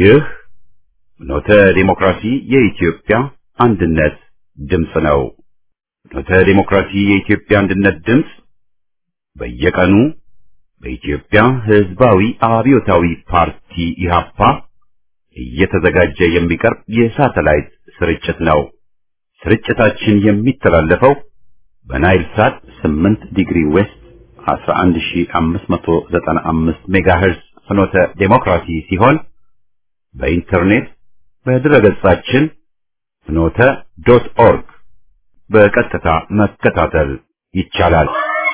ይህ ኖተ ዲሞክራሲ የኢትዮጵያ አንድነት ድምፅ ነው። ኖተ ዲሞክራሲ የኢትዮጵያ አንድነት ድምፅ በየቀኑ በኢትዮጵያ ሕዝባዊ አብዮታዊ ፓርቲ ኢህአፓ እየተዘጋጀ የሚቀርብ የሳተላይት ስርጭት ነው። ስርጭታችን የሚተላለፈው በናይል ሳት 8 ዲግሪ ዌስት 11595 ሜጋሄርዝ ፍኖተ ዴሞክራሲ ሲሆን በኢንተርኔት በድረገጻችን ፍኖተ ዶት ኦርግ በቀጥታ መከታተል ይቻላል።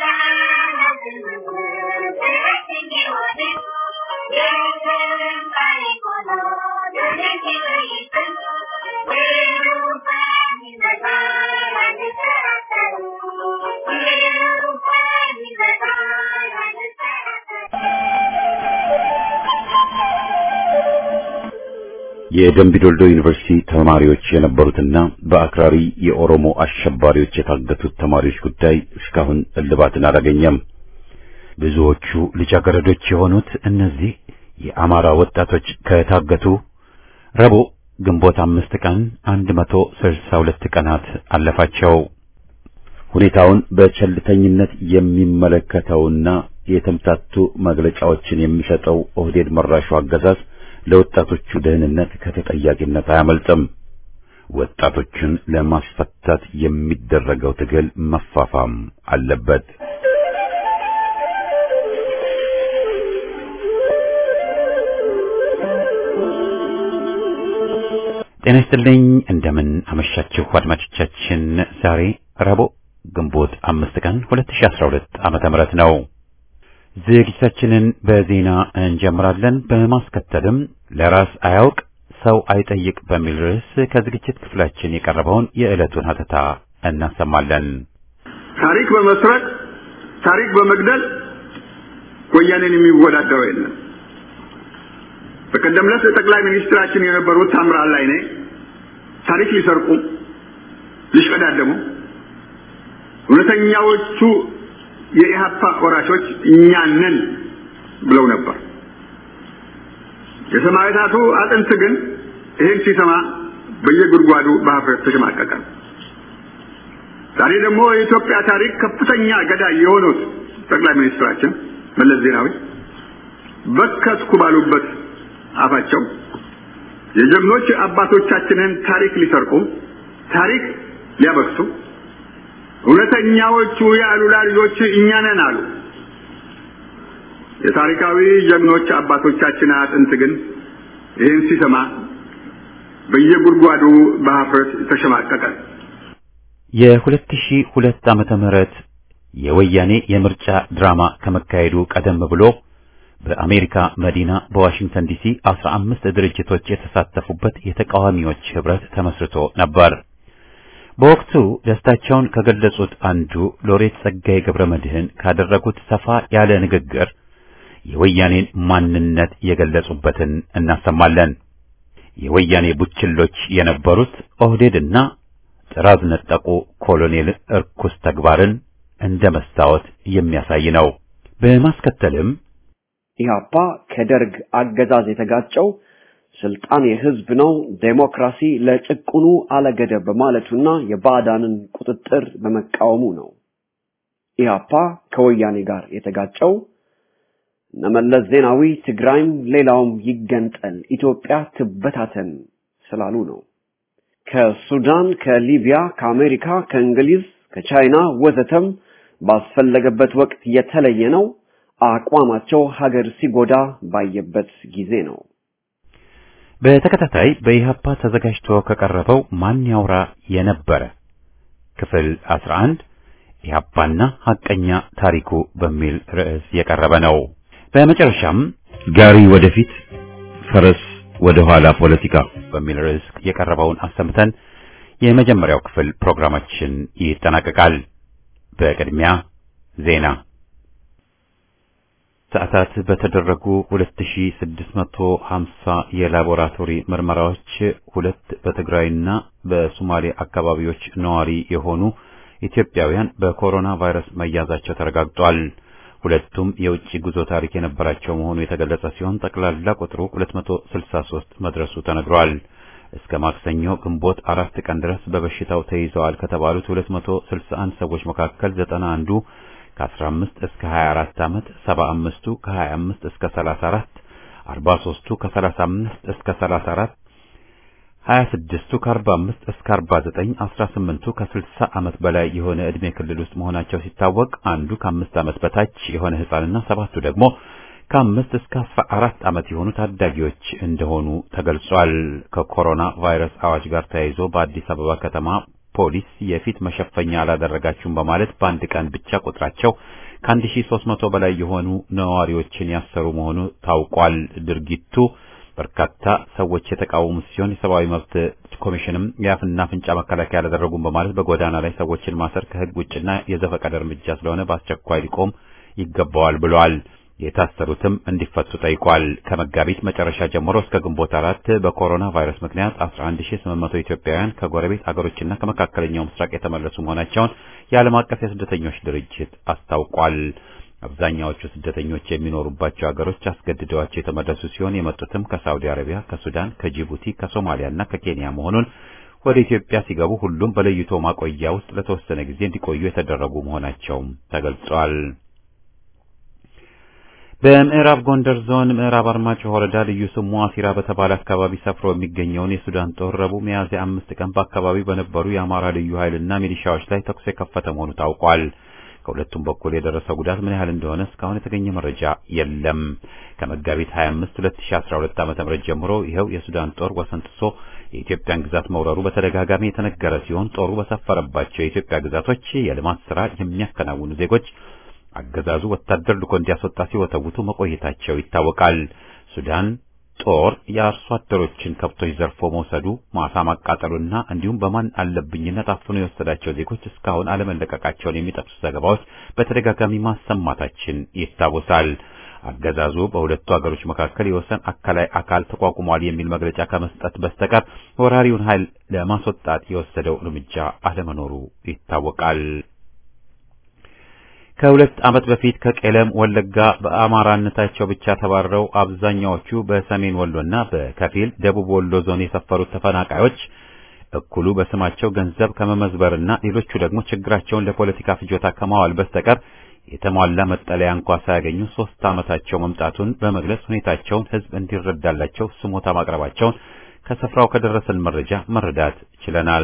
የደምቢዶልዶ ዩኒቨርሲቲ ተማሪዎች የነበሩትና በአክራሪ የኦሮሞ አሸባሪዎች የታገቱት ተማሪዎች ጉዳይ እስካሁን እልባትን አላገኘም። ብዙዎቹ ልጃገረዶች የሆኑት እነዚህ የአማራ ወጣቶች ከታገቱ ረቡዕ ግንቦት አምስት ቀን 162 ቀናት አለፋቸው። ሁኔታውን በቸልተኝነት የሚመለከተውና የተምታቱ መግለጫዎችን የሚሰጠው ኦህዴድ መራሹ አገዛዝ ለወጣቶቹ ደህንነት ከተጠያቂነት አያመልጥም። ወጣቶችን ለማስፈታት የሚደረገው ትግል መፋፋም አለበት። ጤና ይስጥልኝ። እንደምን አመሻችሁ አድማጮቻችን። ዛሬ ረቡዕ ግንቦት አምስት ቀን 2012 ዓመተ ምህረት ነው። ዝግጅታችንን በዜና እንጀምራለን። በማስከተልም ለራስ አያውቅ ሰው አይጠይቅ በሚል ርዕስ ከዝግጅት ክፍላችን የቀረበውን የዕለቱን ሀተታ እናሰማለን። ታሪክ በመስረቅ ታሪክ በመግደል ወያኔን የሚወዳደረው የለም። በቀደም ዕለት ጠቅላይ ሚኒስትራችን የነበሩት ታምራት ላይኔ ታሪክ ሊሰርቁ ሊሽቀዳደሙ እውነተኛዎቹ የኢህአፓ ወራሾች እኛ ነን ብለው ነበር። የሰማዕታቱ አጥንት ግን ይህን ሲሰማ በየጉድጓዱ በሀፍረት ተሸማቀቀ። ዛሬ ደግሞ የኢትዮጵያ ታሪክ ከፍተኛ ገዳይ የሆኑት ጠቅላይ ሚኒስትራችን መለስ ዜናዊ በከትኩ ባሉበት አፋቸው የጀግኖች አባቶቻችንን ታሪክ ሊሰርቁ ታሪክ ሊያበክሱ እውነተኛዎቹ የአሉላ ልጆች እኛ ነን አሉ። የታሪካዊ ጀግኖች አባቶቻችን አጥንት ግን ይህን ሲሰማ በየጉድጓዱ በሀፍረት ተሸማቀቀ። የሁለት ሺህ ሁለት ዓመተ ምህረት የወያኔ የምርጫ ድራማ ከመካሄዱ ቀደም ብሎ በአሜሪካ መዲና በዋሽንግተን ዲሲ አስራ አምስት ድርጅቶች የተሳተፉበት የተቃዋሚዎች ህብረት ተመስርቶ ነበር። በወቅቱ ደስታቸውን ከገለጹት አንዱ ሎሬት ጸጋዬ ገብረ መድህን ካደረጉት ሰፋ ያለ ንግግር የወያኔን ማንነት የገለጹበትን እናሰማለን። የወያኔ ቡችሎች የነበሩት ኦህዴድና ጥራዝ ነጠቁ ኮሎኔል እርኩስ ተግባርን እንደ መስታወት የሚያሳይ ነው። በማስከተልም ኢህአፓ ከደርግ አገዛዝ የተጋጨው ስልጣን የህዝብ ነው፣ ዴሞክራሲ ለጭቁኑ አለገደብ በማለቱና የባዕዳንን ቁጥጥር በመቃወሙ ነው። ኢህአፓ ከወያኔ ጋር የተጋጨው እነመለስ ዜናዊ ትግራይም ሌላውም ይገንጠል፣ ኢትዮጵያ ትበታተን ስላሉ ነው። ከሱዳን፣ ከሊቢያ፣ ከአሜሪካ፣ ከእንግሊዝ፣ ከቻይና ወዘተም ባስፈለገበት ወቅት የተለየ ነው። አቋማቸው ሀገር ሲጎዳ ባየበት ጊዜ ነው። በተከታታይ በኢህአፓ ተዘጋጅቶ ከቀረበው ማን ያውራ የነበረ ክፍል 11 ኢህአፓና ሐቀኛ ታሪኩ በሚል ርዕስ የቀረበ ነው። በመጨረሻም ጋሪ ወደፊት ፈረስ ወደ ኋላ ፖለቲካ በሚል ርዕስ የቀረበውን አሰምተን የመጀመሪያው ክፍል ፕሮግራማችን ይጠናቀቃል። በቅድሚያ ዜና ሰዓታት በተደረጉ 2650 የላቦራቶሪ ምርመራዎች ሁለት በትግራይና በሶማሌ አካባቢዎች ነዋሪ የሆኑ ኢትዮጵያውያን በኮሮና ቫይረስ መያዛቸው ተረጋግጧል። ሁለቱም የውጭ ጉዞ ታሪክ የነበራቸው መሆኑ የተገለጸ ሲሆን ጠቅላላ ቁጥሩ 263 መድረሱ ተነግሯል። እስከ ማክሰኞ ግንቦት አራት ቀን ድረስ በበሽታው ተይዘዋል ከተባሉት 261 ሰዎች መካከል 91ዱ ከ15 እስከ 24 ዓመት፣ 75ቱ ከ25 እስከ 34፣ 43ቱ ከ35 እስከ 34 26ቱ ከ45 እስከ 49 18ቱ ከ60 ዓመት በላይ የሆነ ዕድሜ ክልል ውስጥ መሆናቸው ሲታወቅ አንዱ ከአምስት ዓመት በታች የሆነ ሕፃንና ሰባቱ ደግሞ ከአምስት እስከ 14 ዓመት የሆኑ ታዳጊዎች እንደሆኑ ተገልጿል። ከኮሮና ቫይረስ አዋጅ ጋር ተያይዞ በአዲስ አበባ ከተማ ፖሊስ የፊት መሸፈኛ አላደረጋችሁም በማለት በአንድ ቀን ብቻ ቁጥራቸው ከ1300 በላይ የሆኑ ነዋሪዎችን ያሰሩ መሆኑ ታውቋል። ድርጊቱ በርካታ ሰዎች የተቃወሙ ሲሆን የሰብአዊ መብት ኮሚሽንም የአፍና አፍንጫ መከላከያ አላደረጉም በማለት በጎዳና ላይ ሰዎችን ማሰር ከሕግ ውጭና የዘፈቀደ እርምጃ ስለሆነ በአስቸኳይ ሊቆም ይገባዋል ብለዋል። የታሰሩትም እንዲፈቱ ጠይቋል። ከመጋቢት መጨረሻ ጀምሮ እስከ ግንቦት አራት በኮሮና ቫይረስ ምክንያት 11800 ኢትዮጵያውያን ከጎረቤት አገሮችና ከመካከለኛው ምስራቅ የተመለሱ መሆናቸውን የዓለም አቀፍ የስደተኞች ድርጅት አስታውቋል። አብዛኛዎቹ ስደተኞች የሚኖሩባቸው ሀገሮች አስገድደዋቸው የተመለሱ ሲሆን የመጡትም ከሳውዲ አረቢያ፣ ከሱዳን፣ ከጅቡቲ፣ ከሶማሊያና ከኬንያ መሆኑን ወደ ኢትዮጵያ ሲገቡ ሁሉም በለይቶ ማቆያ ውስጥ ለተወሰነ ጊዜ እንዲቆዩ የተደረጉ መሆናቸውም ተገልጿል። በምዕራብ ጎንደር ዞን ምዕራብ አርማጭሆ ወረዳ ልዩ ስሙ አሲራ በተባለ አካባቢ ሰፍሮ የሚገኘውን የሱዳን ጦር ረቡዕ ሚያዝያ አምስት ቀን በአካባቢው በነበሩ የአማራ ልዩ ኃይልና ሚሊሻዎች ላይ ተኩስ የከፈተ መሆኑ ታውቋል። ከሁለቱም በኩል የደረሰው ጉዳት ምን ያህል እንደሆነ እስካሁን የተገኘ መረጃ የለም። ከመጋቢት 25 2012 ዓ.ም ጀምሮ ይኸው የሱዳን ጦር ወሰን ጥሶ የኢትዮጵያን ግዛት መውረሩ በተደጋጋሚ የተነገረ ሲሆን ጦሩ በሰፈረባቸው የኢትዮጵያ ግዛቶች የልማት ስራ የሚያከናውኑ ዜጎች አገዛዙ ወታደር ልኮ እንዲያስወጣ ሲወተውቱ መቆየታቸው ይታወቃል። ሱዳን ጦር የአርሶ አደሮችን ከብቶች ዘርፎ መውሰዱ፣ ማሳ ማቃጠሉና እንዲሁም በማን አለብኝነት አፍኖ የወሰዳቸው ዜጎች እስካሁን አለመለቀቃቸውን የሚጠቅሱ ዘገባዎች በተደጋጋሚ ማሰማታችን ይታወሳል። አገዛዙ በሁለቱ ሀገሮች መካከል የወሰን አካላይ አካል ተቋቁሟል የሚል መግለጫ ከመስጠት በስተቀር ወራሪውን ኃይል ለማስወጣት የወሰደው እርምጃ አለመኖሩ ይታወቃል። ከሁለት ዓመት በፊት ከቄለም ወለጋ በአማራነታቸው ብቻ ተባረው አብዛኛዎቹ በሰሜን ወሎና በከፊል ደቡብ ወሎ ዞን የሰፈሩት ተፈናቃዮች እኩሉ በስማቸው ገንዘብ ከመመዝበርና ሌሎቹ ደግሞ ችግራቸውን ለፖለቲካ ፍጆታ ከማዋል በስተቀር የተሟላ መጠለያ እንኳ ሳያገኙ ሶስት ዓመታቸው መምጣቱን በመግለጽ ሁኔታቸውን ሕዝብ እንዲረዳላቸው ስሞታ ማቅረባቸውን ከስፍራው ከደረሰን መረጃ መረዳት ችለናል።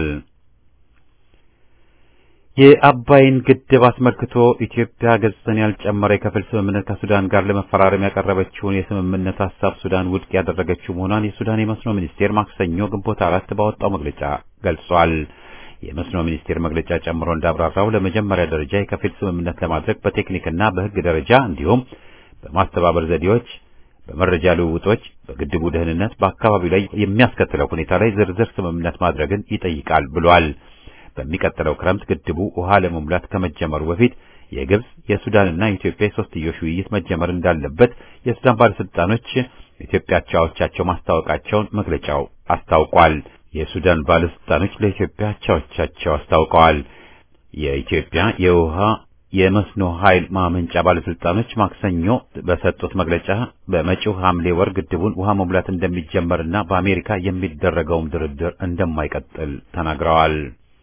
የአባይን ግድብ አስመልክቶ ኢትዮጵያ ገጽታን ያልጨመረ የከፊል ስምምነት ከሱዳን ጋር ለመፈራረም ያቀረበችውን የስምምነት ሀሳብ ሱዳን ውድቅ ያደረገችው መሆኗን የሱዳን የመስኖ ሚኒስቴር ማክሰኞ ግንቦት አራት ባወጣው መግለጫ ገልጿል። የመስኖ ሚኒስቴር መግለጫ ጨምሮ እንዳብራራው ለመጀመሪያ ደረጃ የከፊል ስምምነት ለማድረግ በቴክኒክና በሕግ ደረጃ እንዲሁም በማስተባበር ዘዴዎች፣ በመረጃ ልውውጦች፣ በግድቡ ደህንነት፣ በአካባቢው ላይ የሚያስከትለው ሁኔታ ላይ ዝርዝር ስምምነት ማድረግን ይጠይቃል ብሏል። በሚቀጥለው ክረምት ግድቡ ውሃ ለመሙላት ከመጀመሩ በፊት የግብጽ የሱዳንና የኢትዮጵያ የሶስትዮሽ ውይይት መጀመር እንዳለበት የሱዳን ባለስልጣኖች ኢትዮጵያ አቻዎቻቸው ማስታወቃቸውን መግለጫው አስታውቋል። የሱዳን ባለስልጣኖች ለኢትዮጵያ አቻዎቻቸው አስታውቀዋል። የኢትዮጵያ የውሃ የመስኖ ኃይል ማመንጫ ባለስልጣኖች ማክሰኞ በሰጡት መግለጫ በመጪው ሐምሌ ወር ግድቡን ውሃ መሙላት እንደሚጀመርና በአሜሪካ የሚደረገውም ድርድር እንደማይቀጥል ተናግረዋል።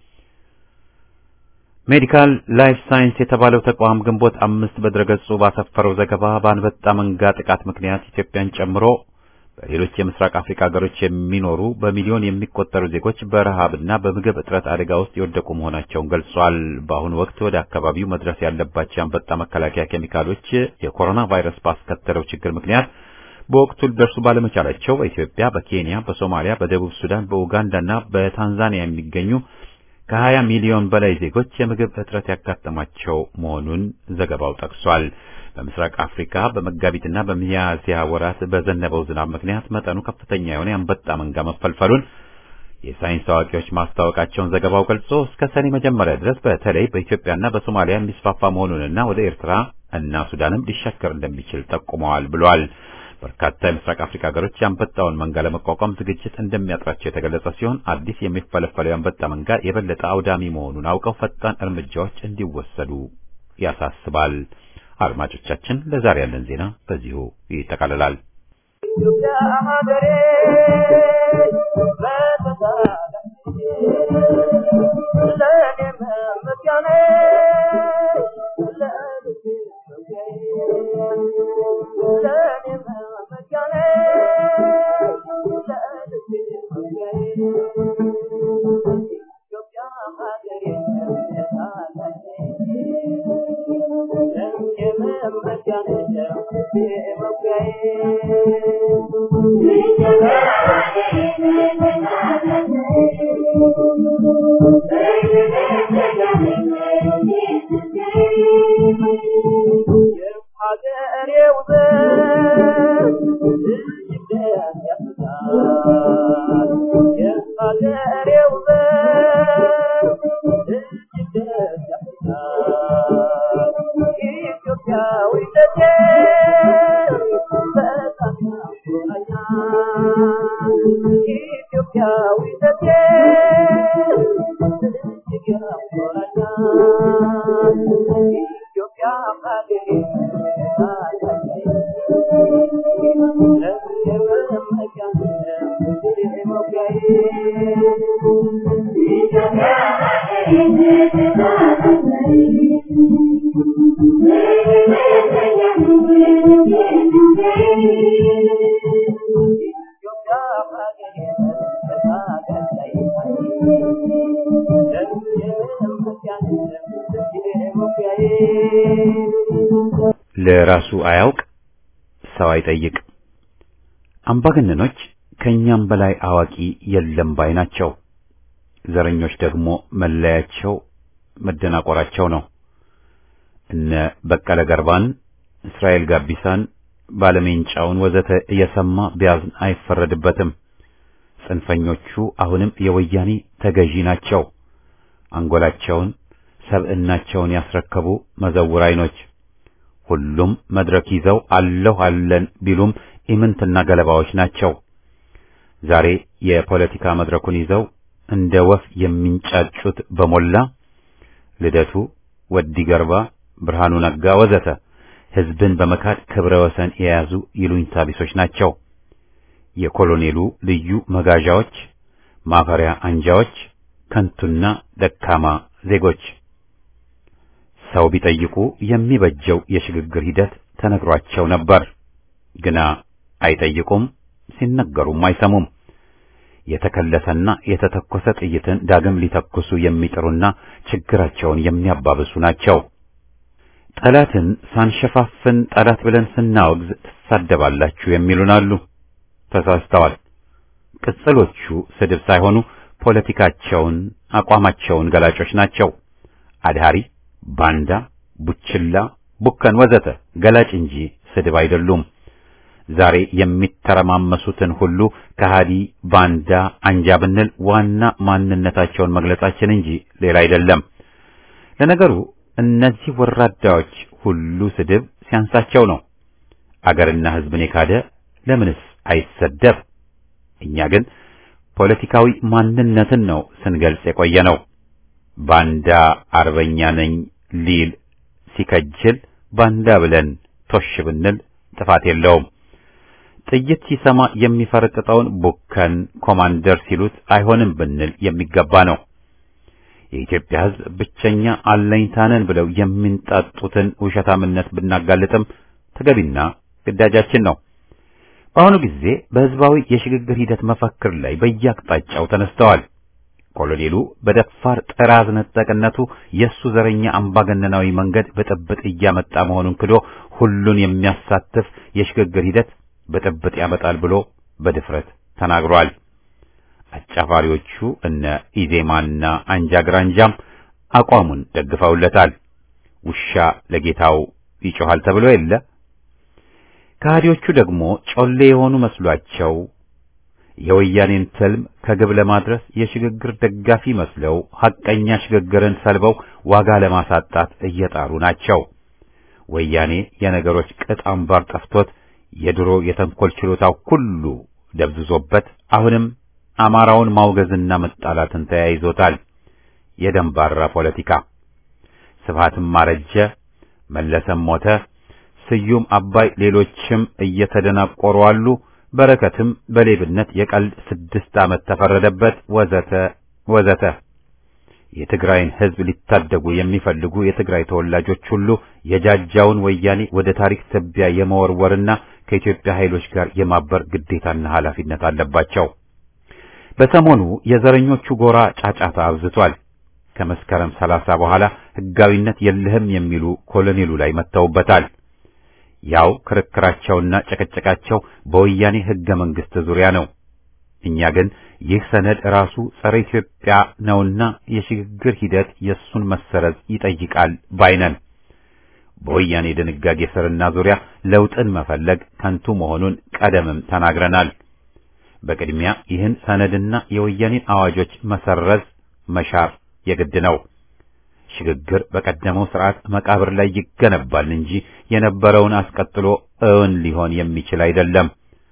ሜዲካል ላይፍ ሳይንስ የተባለው ተቋም ግንቦት አምስት በድረገጹ ባሰፈረው ዘገባ በአንበጣ መንጋ ጥቃት ምክንያት ኢትዮጵያን ጨምሮ በሌሎች የምስራቅ አፍሪካ ሀገሮች የሚኖሩ በሚሊዮን የሚቆጠሩ ዜጎች በረሃብና በምግብ እጥረት አደጋ ውስጥ የወደቁ መሆናቸውን ገልጿል። በአሁኑ ወቅት ወደ አካባቢው መድረስ ያለባቸው የአንበጣ መከላከያ ኬሚካሎች የኮሮና ቫይረስ ባስከተለው ችግር ምክንያት በወቅቱ ሊደርሱ ባለመቻላቸው በኢትዮጵያ፣ በኬንያ፣ በሶማሊያ፣ በደቡብ ሱዳን፣ በኡጋንዳና በታንዛኒያ የሚገኙ ከ20 ሚሊዮን በላይ ዜጎች የምግብ እጥረት ያጋጠማቸው መሆኑን ዘገባው ጠቅሷል። በምስራቅ አፍሪካ በመጋቢትና በሚያዝያ ወራት በዘነበው ዝናብ ምክንያት መጠኑ ከፍተኛ የሆነ የአንበጣ መንጋ መፈልፈሉን የሳይንስ አዋቂዎች ማስታወቃቸውን ዘገባው ገልጾ እስከ ሰኔ መጀመሪያ ድረስ በተለይ በኢትዮጵያና በሶማሊያ የሚስፋፋ መሆኑንና ወደ ኤርትራ እና ሱዳንም ሊሻገር እንደሚችል ጠቁመዋል ብሏል። በርካታ የምስራቅ አፍሪካ ሀገሮች የአንበጣውን መንጋ ለመቋቋም ዝግጅት እንደሚያጥራቸው የተገለጸ ሲሆን አዲስ የሚፈለፈለው የአንበጣ መንጋ የበለጠ አውዳሚ መሆኑን አውቀው ፈጣን እርምጃዎች እንዲወሰዱ ያሳስባል። አድማጮቻችን፣ ለዛሬ ያለን ዜና በዚሁ ይጠቃልላል። ለራሱ አያውቅ ሰው አይጠይቅ። አምባገነኖች ከኛም በላይ አዋቂ የለም ባይ ናቸው። ዘረኞች ደግሞ መለያቸው መደናቆራቸው ነው። እነ በቀለ ገርባን፣ እስራኤል ጋቢሳን፣ ባለሜንጫውን ወዘተ እየሰማ ቢያዝን አይፈረድበትም። ጽንፈኞቹ አሁንም የወያኔ ተገዢ ናቸው። አንጎላቸውን ሰብዕናቸውን ያስረከቡ መዘውር አይኖች ሁሉም መድረክ ይዘው አለሁ አለን ቢሉም ኢምንትና ገለባዎች ናቸው። ዛሬ የፖለቲካ መድረኩን ይዘው እንደ ወፍ የሚንጫጩት በሞላ ልደቱ፣ ወዲ ገርባ፣ ብርሃኑ ነጋ ወዘተ ሕዝብን በመካድ ክብረ ወሰን የያዙ ይሉኝታ ቢሶች ናቸው። የኮሎኔሉ ልዩ መጋዣዎች፣ ማፈሪያ አንጃዎች፣ ከንቱና ደካማ ዜጎች ሰው ቢጠይቁ የሚበጀው የሽግግር ሂደት ተነግሯቸው ነበር። ግና አይጠይቁም፣ ሲነገሩም አይሰሙም። የተከለሰና የተተኮሰ ጥይትን ዳግም ሊተኩሱ የሚጥሩና ችግራቸውን የሚያባብሱ ናቸው። ጠላትን ሳንሸፋፍን ጠላት ብለን ስናወግዝ ትሳደባላችሁ የሚሉን አሉ። ተሳስተዋል። ቅጽሎቹ ስድብ ሳይሆኑ ፖለቲካቸውን፣ አቋማቸውን ገላጮች ናቸው። አድሃሪ ባንዳ፣ ቡችላ፣ ቡከን ወዘተ ገላጭ እንጂ ስድብ አይደሉም። ዛሬ የሚተረማመሱትን ሁሉ ከሃዲ፣ ባንዳ፣ አንጃ ብንል ዋና ማንነታቸውን መግለጻችን እንጂ ሌላ አይደለም። ለነገሩ እነዚህ ወራዳዎች ሁሉ ስድብ ሲያንሳቸው ነው። አገርና ሕዝብን የካደ ለምንስ አይሰደብ? እኛ ግን ፖለቲካዊ ማንነትን ነው ስንገልጽ የቆየ ነው። ባንዳ አርበኛ ነኝ ሊል ሲከጅል ባንዳ ብለን ቶሽ ብንል ጥፋት የለውም። ጥይት ሲሰማ የሚፈረጥጠውን ቡከን ኮማንደር ሲሉት አይሆንም ብንል የሚገባ ነው። የኢትዮጵያ ሕዝብ ብቸኛ አለኝታነን ብለው የሚንጣጡትን ውሸታምነት ብናጋልጥም ተገቢና ግዳጃችን ነው። በአሁኑ ጊዜ በሕዝባዊ የሽግግር ሂደት መፈክር ላይ በየአቅጣጫው ተነስተዋል። ኮሎኔሉ በደፋር ጥራዝ ነጠቅነቱ የእሱ ዘረኛ አምባገነናዊ መንገድ ብጥብጥ እያመጣ መሆኑን ክዶ ሁሉን የሚያሳትፍ የሽግግር ሂደት ብጥብጥ ያመጣል ብሎ በድፍረት ተናግሯል። አጫፋሪዎቹ እነ ኢዜማና አንጃ ግራንጃም አቋሙን ደግፈውለታል። ውሻ ለጌታው ይጮሃል ተብሎ የለ። ከሃዲዎቹ ደግሞ ጮሌ የሆኑ መስሏቸው የወያኔን ትልም ከግብ ለማድረስ የሽግግር ደጋፊ መስለው ሐቀኛ ሽግግርን ሰልበው ዋጋ ለማሳጣት እየጣሩ ናቸው። ወያኔ የነገሮች ቅጥ አምባር ጠፍቶት የድሮ የተንኮል ችሎታው ሁሉ ደብዝዞበት አሁንም አማራውን ማውገዝና መጣላትን ተያይዞታል። የደንባራ ፖለቲካ ስብሃትም ማረጀ፣ መለሰም ሞተ፣ ስዩም አባይ፣ ሌሎችም እየተደናቆሩ አሉ። በረከትም በሌብነት የቀልድ ስድስት ዓመት ተፈረደበት፣ ወዘተ ወዘተ። የትግራይን ሕዝብ ሊታደጉ የሚፈልጉ የትግራይ ተወላጆች ሁሉ የጃጃውን ወያኔ ወደ ታሪክ ትቢያ የመወርወርና ከኢትዮጵያ ኃይሎች ጋር የማበር ግዴታና ኃላፊነት አለባቸው። በሰሞኑ የዘረኞቹ ጎራ ጫጫታ አብዝቷል። ከመስከረም ሰላሳ በኋላ ሕጋዊነት የለህም የሚሉ ኮሎኔሉ ላይ መጥተውበታል። ያው ክርክራቸውና ጭቅጭቃቸው በወያኔ ሕገ መንግሥት ዙሪያ ነው። እኛ ግን ይህ ሰነድ ራሱ ጸረ ኢትዮጵያ ነውና የሽግግር ሂደት የእሱን መሰረዝ ይጠይቃል ባይነን። በወያኔ ድንጋጌ ስርና ዙሪያ ለውጥን መፈለግ ከንቱ መሆኑን ቀደምም ተናግረናል። በቅድሚያ ይህን ሰነድና የወያኔን አዋጆች መሰረዝ መሻር የግድ ነው። ሽግግር በቀደመው ስርዓት መቃብር ላይ ይገነባል እንጂ የነበረውን አስቀጥሎ እውን ሊሆን የሚችል አይደለም።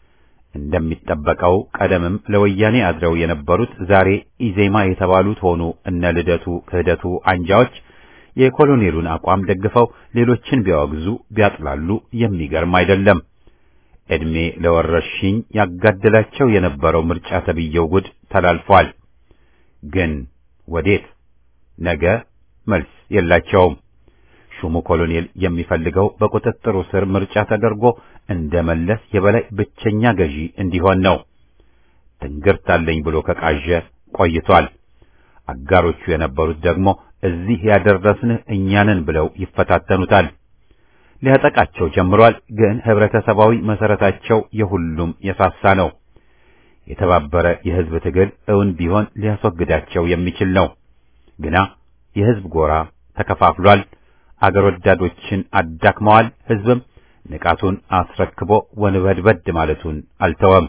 እንደሚጠበቀው ቀደምም ለወያኔ አድረው የነበሩት ዛሬ ኢዜማ የተባሉት ሆኑ እነ ልደቱ ክህደቱ አንጃዎች የኮሎኔሉን አቋም ደግፈው ሌሎችን ቢያወግዙ ቢያጥላሉ የሚገርም አይደለም። ዕድሜ ለወረርሽኝ ያጋደላቸው የነበረው ምርጫ ተብዬው ጉድ ተላልፏል። ግን ወዴት? ነገ መልስ የላቸውም። ሹሙ ኮሎኔል የሚፈልገው በቁጥጥሩ ስር ምርጫ ተደርጎ እንደ መለስ የበላይ ብቸኛ ገዢ እንዲሆን ነው። ትንግርት አለኝ ብሎ ከቃዠ ቆይቷል። አጋሮቹ የነበሩት ደግሞ እዚህ ያደረስንህ እኛንን ብለው ይፈታተኑታል። ሊያጠቃቸው ጀምሯል። ግን ህብረተሰባዊ መሰረታቸው የሁሉም የሳሳ ነው። የተባበረ የህዝብ ትግል እውን ቢሆን ሊያስወግዳቸው የሚችል ነው። ግና የህዝብ ጎራ ተከፋፍሏል። አገር ወዳዶችን አዳክመዋል። ህዝብም ንቃቱን አስረክቦ ወንበድበድ ማለቱን አልተወም።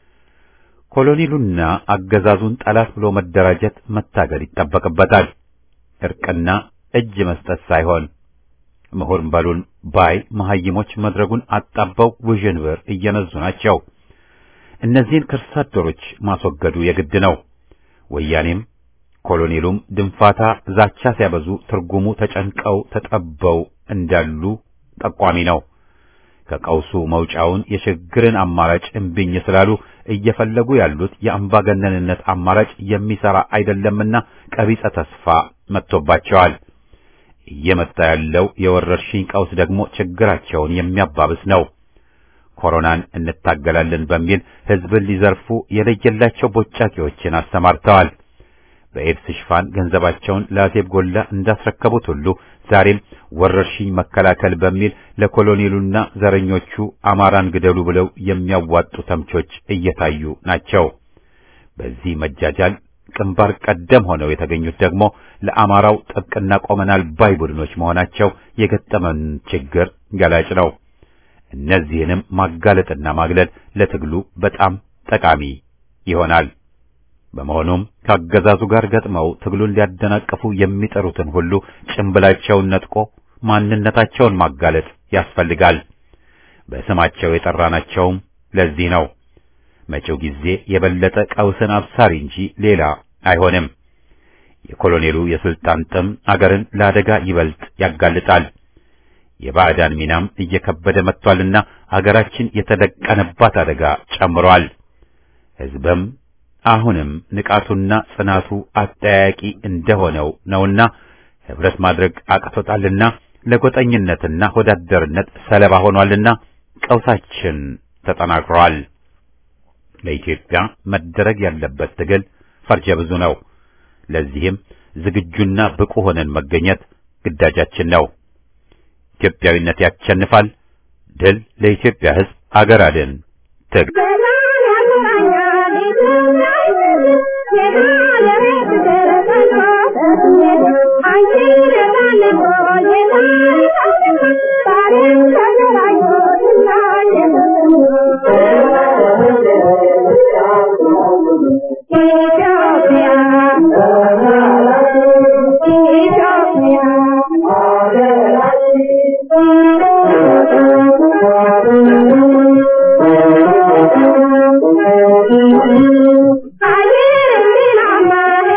ኮሎኔሉና አገዛዙን ጠላት ብሎ መደራጀት መታገል ይጠበቅበታል። እርቅና እጅ መስጠት ሳይሆን ምሁር በሉን ባይ መሐይሞች መድረጉን አጣበው ውዥንብር እየነዙ ናቸው። እነዚህን ከርሳ አደሮች ማስወገዱ የግድ ነው። ወያኔም ኮሎኔሉም ድንፋታ ዛቻ ሲያበዙ ትርጉሙ ተጨንቀው ተጠበው እንዳሉ ጠቋሚ ነው። ከቀውሱ መውጫውን የሽግግርን አማራጭ እምቢኝ ስላሉ እየፈለጉ ያሉት የአምባገነንነት አማራጭ የሚሰራ አይደለምና ቀቢጸ ተስፋ መጥቶባቸዋል። እየመጣ ያለው የወረርሽኝ ቀውስ ደግሞ ችግራቸውን የሚያባብስ ነው። ኮሮናን እንታገላለን በሚል ህዝብን ሊዘርፉ የለየላቸው ቦጫቂዎችን አሰማርተዋል። በኤድስ ሽፋን ገንዘባቸውን ለአዜብ ጎላ እንዳስረከቡት ሁሉ ዛሬም ወረርሽኝ መከላከል በሚል ለኮሎኔሉና ዘረኞቹ አማራን ግደሉ ብለው የሚያዋጡ ተምቾች እየታዩ ናቸው። በዚህ መጃጃል ግንባር ቀደም ሆነው የተገኙት ደግሞ ለአማራው ጥብቅና ቆመናል ባይ ቡድኖች መሆናቸው የገጠመን ችግር ገላጭ ነው። እነዚህንም ማጋለጥና ማግለል ለትግሉ በጣም ጠቃሚ ይሆናል። በመሆኑም ከአገዛዙ ጋር ገጥመው ትግሉን ሊያደናቅፉ የሚጠሩትን ሁሉ ጭንብላቸውን ነጥቆ ማንነታቸውን ማጋለጥ ያስፈልጋል። በስማቸው የጠራናቸውም ለዚህ ነው። መጪው ጊዜ የበለጠ ቀውስን አብሳሪ እንጂ ሌላ አይሆንም። የኮሎኔሉ የስልጣን ጥም አገርን ለአደጋ ይበልጥ ያጋልጣል። የባዕዳን ሚናም እየከበደ መጥቷልና አገራችን የተደቀነባት አደጋ ጨምሯል። ሕዝብም አሁንም ንቃቱና ጽናቱ አጠያያቂ እንደሆነው ነውና ህብረት ማድረግ አቅቶታልና ለጎጠኝነትና ወዳደርነት ሰለባ ሆኗልና ቀውሳችን ተጠናክሯል። ለኢትዮጵያ መደረግ ያለበት ትግል ፈርጀ ብዙ ነው። ለዚህም ዝግጁና ብቁ ሆነን መገኘት ግዳጃችን ነው። ኢትዮጵያዊነት ያሸንፋል። ድል ለኢትዮጵያ ሕዝብ! አገር አድን ትግል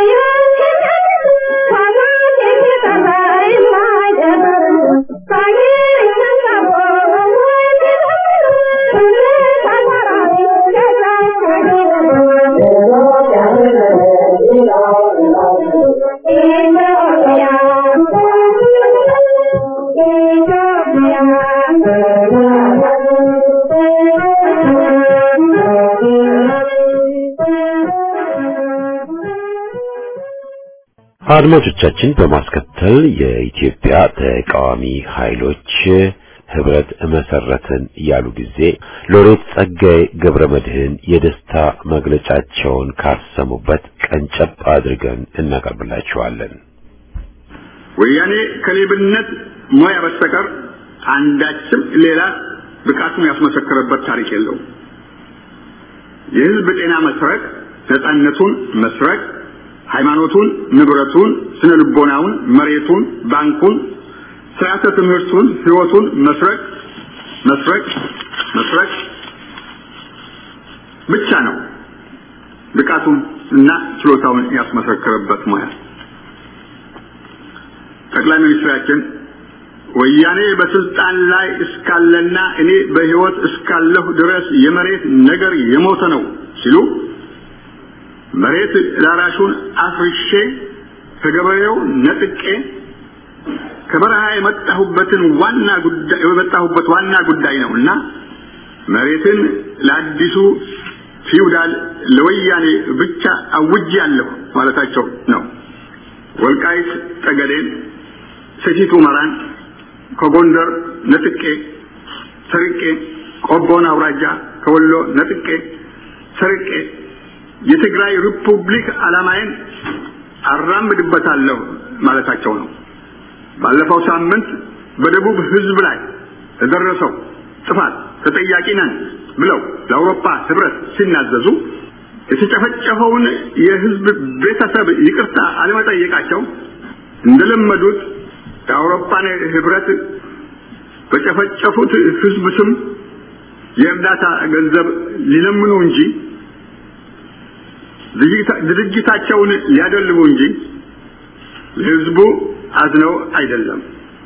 Bye. አድማጮቻችን በማስከተል የኢትዮጵያ ተቃዋሚ ኃይሎች ህብረት መሰረትን ያሉ ጊዜ ሎሬት ጸጋዬ ገብረ መድህን የደስታ መግለጫቸውን ካሰሙበት ቀንጨብ አድርገን እናቀርብላችኋለን። ወያኔ ከሌብነት ሙያ በስተቀር አንዳችም ሌላ ብቃቱን ያስመሰከረበት ታሪክ የለውም። የህዝብ ጤና መስረቅ፣ ነፃነቱን መስረቅ፣ ሃይማኖቱን፣ ንብረቱን፣ ስነ ልቦናውን፣ መሬቱን፣ ባንኩን፣ ስርዓተ ትምህርቱን፣ ህይወቱን መስረቅ መስረቅ መስረቅ ብቻ ነው ብቃቱን እና ችሎታውን ያስመሰከረበት ሙያ። ጠቅላይ ሚኒስትራችን ወያኔ በስልጣን ላይ እስካለና እኔ በህይወት እስካለሁ ድረስ የመሬት ነገር የሞተ ነው ሲሉ መሬት ላራሹን አፍርሼ ከገበሬው ነጥቄ ከበረሃ የመጣሁበትን ዋና ጉዳይ የመጣሁበት ዋና ጉዳይ ነውና መሬትን ለአዲሱ ፊውዳል ለወያኔ ብቻ አውጃለሁ ማለታቸው ነው። ወልቃይት ጠገዴን፣ ሰቲት ሁመራን ከጎንደር ነጥቄ ሰርቄ ቆቦን አውራጃ ከወሎ ነጥቄ ሰርቄ የትግራይ ሪፑብሊክ ዓላማዬን አራምድበታለሁ ማለታቸው ነው። ባለፈው ሳምንት በደቡብ ህዝብ ላይ ለደረሰው ጥፋት ተጠያቂ ነን ብለው ለአውሮፓ ህብረት ሲናዘዙ የተጨፈጨፈውን የህዝብ ቤተሰብ ይቅርታ አለመጠየቃቸው እንደለመዱት የአውሮፓን ህብረት በጨፈጨፉት ህዝብ ስም የእርዳታ ገንዘብ ሊለምኑ እንጂ ድርጅታቸውን ሊያደልቡ እንጂ ለህዝቡ አዝነው አይደለም።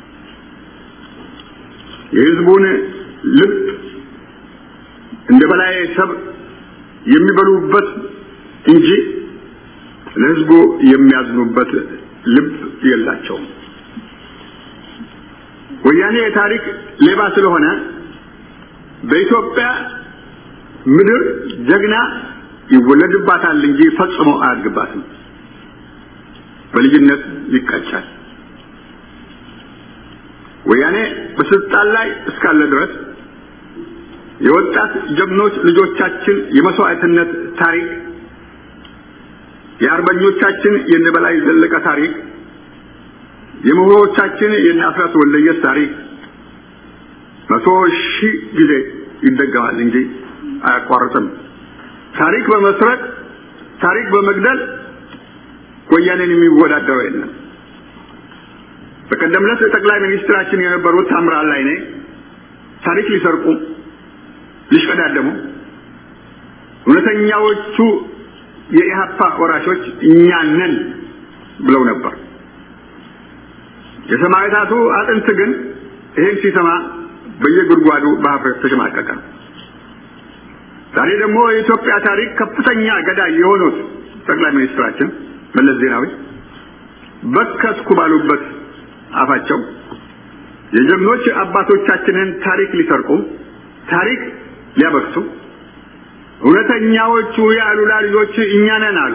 የህዝቡን ልብ እንደ በላይ ሰብ የሚበሉበት እንጂ ለህዝቡ የሚያዝኑበት ልብ የላቸውም። ወያኔ የታሪክ ሌባ ስለሆነ በኢትዮጵያ ምድር ጀግና ይወለድባታል እንጂ ፈጽሞ አያድግባትም። በልጅነት ይቀጫል። ወያኔ በስልጣን ላይ እስካለ ድረስ የወጣት ጀግኖች ልጆቻችን የመስዋዕትነት ታሪክ፣ የአርበኞቻችን የነበላይ ዘለቀ ታሪክ፣ የምሁሮቻችን የነ አስራት ወልደየስ ታሪክ መቶ ሺህ ጊዜ ይደገማል እንጂ አያቋርጥም። ታሪክ በመስረቅ ታሪክ በመግደል ወያኔን የሚወዳደረው የለም። በቀደም ዕለት ጠቅላይ ሚኒስትራችን የነበሩት ታምራት ላይኔ ታሪክ ሊሰርቁ ሊሽቀዳደሙ እውነተኛዎቹ የኢህአፓ ወራሾች እኛ ነን ብለው ነበር። የሰማዕታቱ አጥንት ግን ይህን ሲሰማ በየጉድጓዱ በሀፍረት ተሸማቀቀ። ዛሬ ደግሞ የኢትዮጵያ ታሪክ ከፍተኛ ገዳይ የሆኑት ጠቅላይ ሚኒስትራችን መለስ ዜናዊ በከትኩ ባሉበት አፋቸው የጀግኖች አባቶቻችንን ታሪክ ሊሰርቁ ታሪክ ሊያበክሱ እውነተኛዎቹ የአሉላ ልጆች እኛ ነን አሉ።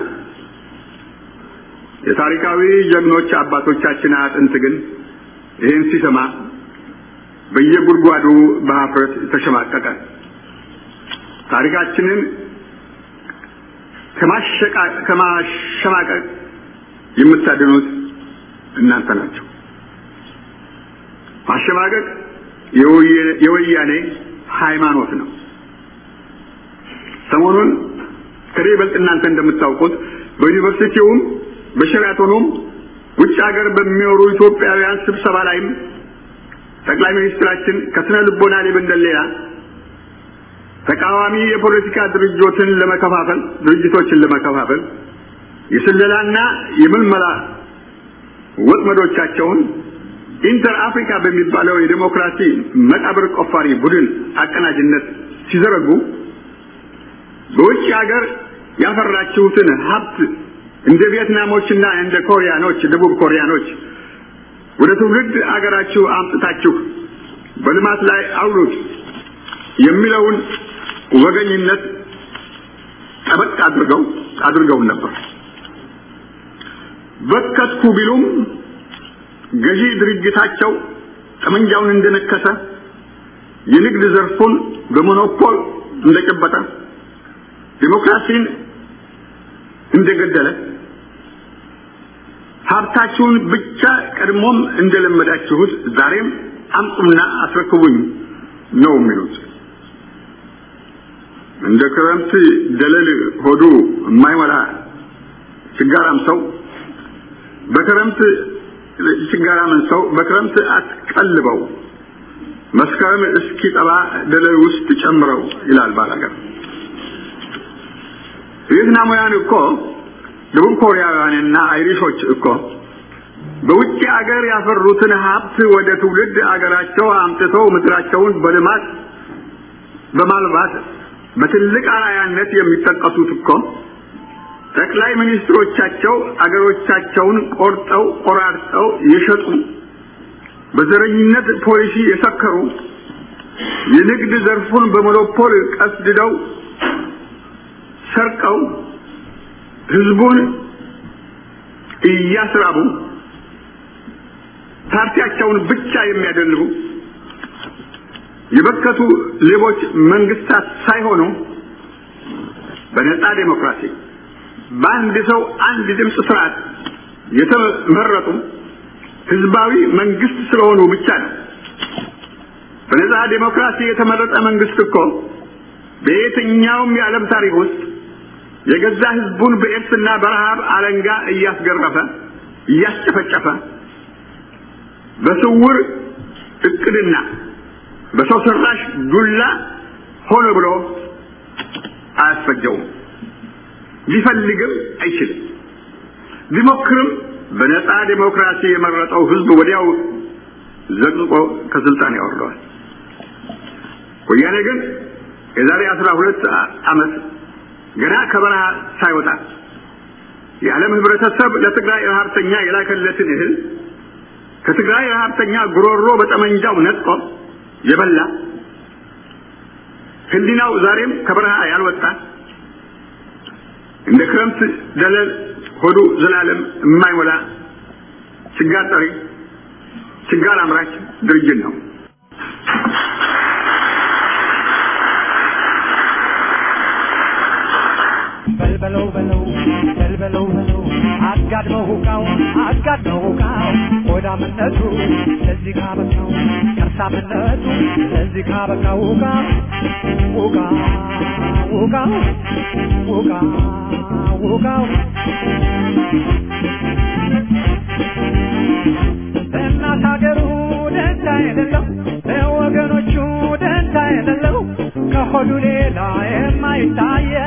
የታሪካዊ ጀግኖች አባቶቻችን አጥንት ግን ይህን ሲሰማ በየጉድጓዱ በሀፍረት ተሸማቀቀ። ታሪካችንን ከማሸማቀቅ የምታድኑት እናንተ ናቸው። ማሸማቀቅ የወያኔ ሃይማኖት ነው። ሰሞኑን ከኔ ይበልጥ እናንተ እንደምታውቁት በዩኒቨርሲቲውም በሸራቶኑም ውጭ ሀገር በሚኖሩ ኢትዮጵያውያን ስብሰባ ላይም ጠቅላይ ሚኒስትራችን ከስነ ልቦና ሌብነት ሌላ ተቃዋሚ የፖለቲካ ድርጅቶችን ለመከፋፈል ድርጅቶችን ለመከፋፈል የስለላና የምልመላ ወጥመዶቻቸውን ኢንተር አፍሪካ በሚባለው የዴሞክራሲ መቃብር ቆፋሪ ቡድን አቀናጅነት ሲዘረጉ በውጭ ሀገር ያፈራችሁትን ሀብት እንደ ቪየትናሞችና እንደ ኮሪያኖች ደቡብ ኮሪያኖች ወደ ትውልድ አገራችሁ አምጥታችሁ በልማት ላይ አውሉት የሚለውን ወገኝነት ጠበቅ አድርገው አድርገውን ነበር። በከትኩ ቢሉም ገዢ ድርጅታቸው ጠመንጃውን እንደነከሰ የንግድ ዘርፉን በሞኖፖል እንደጨበጠ ዲሞክራሲን እንደገደለ ሀብታችሁን ብቻ ቀድሞም እንደለመዳችሁት ዛሬም አምጡና አስረክቡኝ ነው የሚሉት። እንደ ክረምት ደለል ሆዱ የማይሞላ ችጋራም ሰው በክረምት ችጋራምን ሰው በክረምት አትቀልበው መስከረም እስኪጠባ ደለል ውስጥ ጨምረው ይላል ባላገር። ቪየትናማውያን እኮ ደቡብ ኮሪያውያንና አይሪሾች እኮ በውጭ አገር ያፈሩትን ሀብት ወደ ትውልድ አገራቸው አምጥተው ምድራቸውን በልማት በማልባት በትልቅ አርአያነት የሚጠቀሱት እኮ ጠቅላይ ሚኒስትሮቻቸው አገሮቻቸውን ቆርጠው ቆራርጠው የሸጡ በዘረኝነት ፖሊሲ የሰከሩ የንግድ ዘርፉን በሞኖፖል ቀስድደው ሰርቀው ህዝቡን እያስራቡ ፓርቲያቸውን ብቻ የሚያደልቡ የበከቱ ሌቦች መንግስታት ሳይሆኑ በነጻ ዴሞክራሲ በአንድ ሰው አንድ ድምፅ ስርዓት የተመረጡ ህዝባዊ መንግስት ስለሆኑ ብቻ ነው። በነጻ ዴሞክራሲ የተመረጠ መንግስት እኮ በየትኛውም የዓለም ታሪክ ውስጥ የገዛ ህዝቡን በኤድስና በረሃብ አለንጋ እያስገረፈ እያስጨፈጨፈ በስውር እቅድና በሰው ሰራሽ ዱላ ሆነ ብሎ አያስፈጀውም። ሊፈልግም አይችልም። ቢሞክርም በነጻ ዴሞክራሲ የመረጠው ህዝብ ወዲያው ዘቅዝቆ ከስልጣን ያወርደዋል። ወያኔ ግን የዛሬ አስራ ሁለት ዓመት ገና ከበረሃ ሳይወጣ የዓለም ህብረተሰብ ለትግራይ ረሀብተኛ የላከለትን እህል ከትግራይ ረሀብተኛ ጉሮሮ በጠመንጃው ነጥቆ የበላ ህሊናው ዛሬም ከበረሃ ያልወጣ እንደ ክረምት ደለል ሆዱ ዘላለም የማይሞላ ችጋር ጠሪ ችጋር አምራች ድርጅት ነው። በልበለው በለው በልበለው በለው አጋድመው ሁቃው አጋድመው ሁቃው ሆዳምነቱ ለዚህ ካበቃው ከርሳምነቱ ለዚህ ካበቃው ሁቃ ሁቃ ሁቃ ሁቃ ሁቃው ለእናት ሀገሩ ደንታ የሌለው ለወገኖቹ ደንታ የሌለው ከሆዱ ሌላ የማይታየው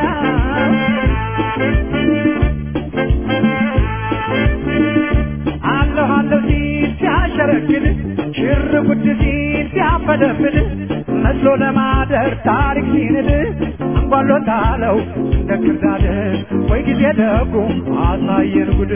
አለሁ አለሁ ሲል ሲያሸረግድ ሽር ጉድ ሲል ሲያፈደፍድ መስሎ ለማደር ታሪክ ሲንድ አንጓሎታለው እንደ ክርዳድ ወይ ጊዜ ደጉ አሳየን ጉድ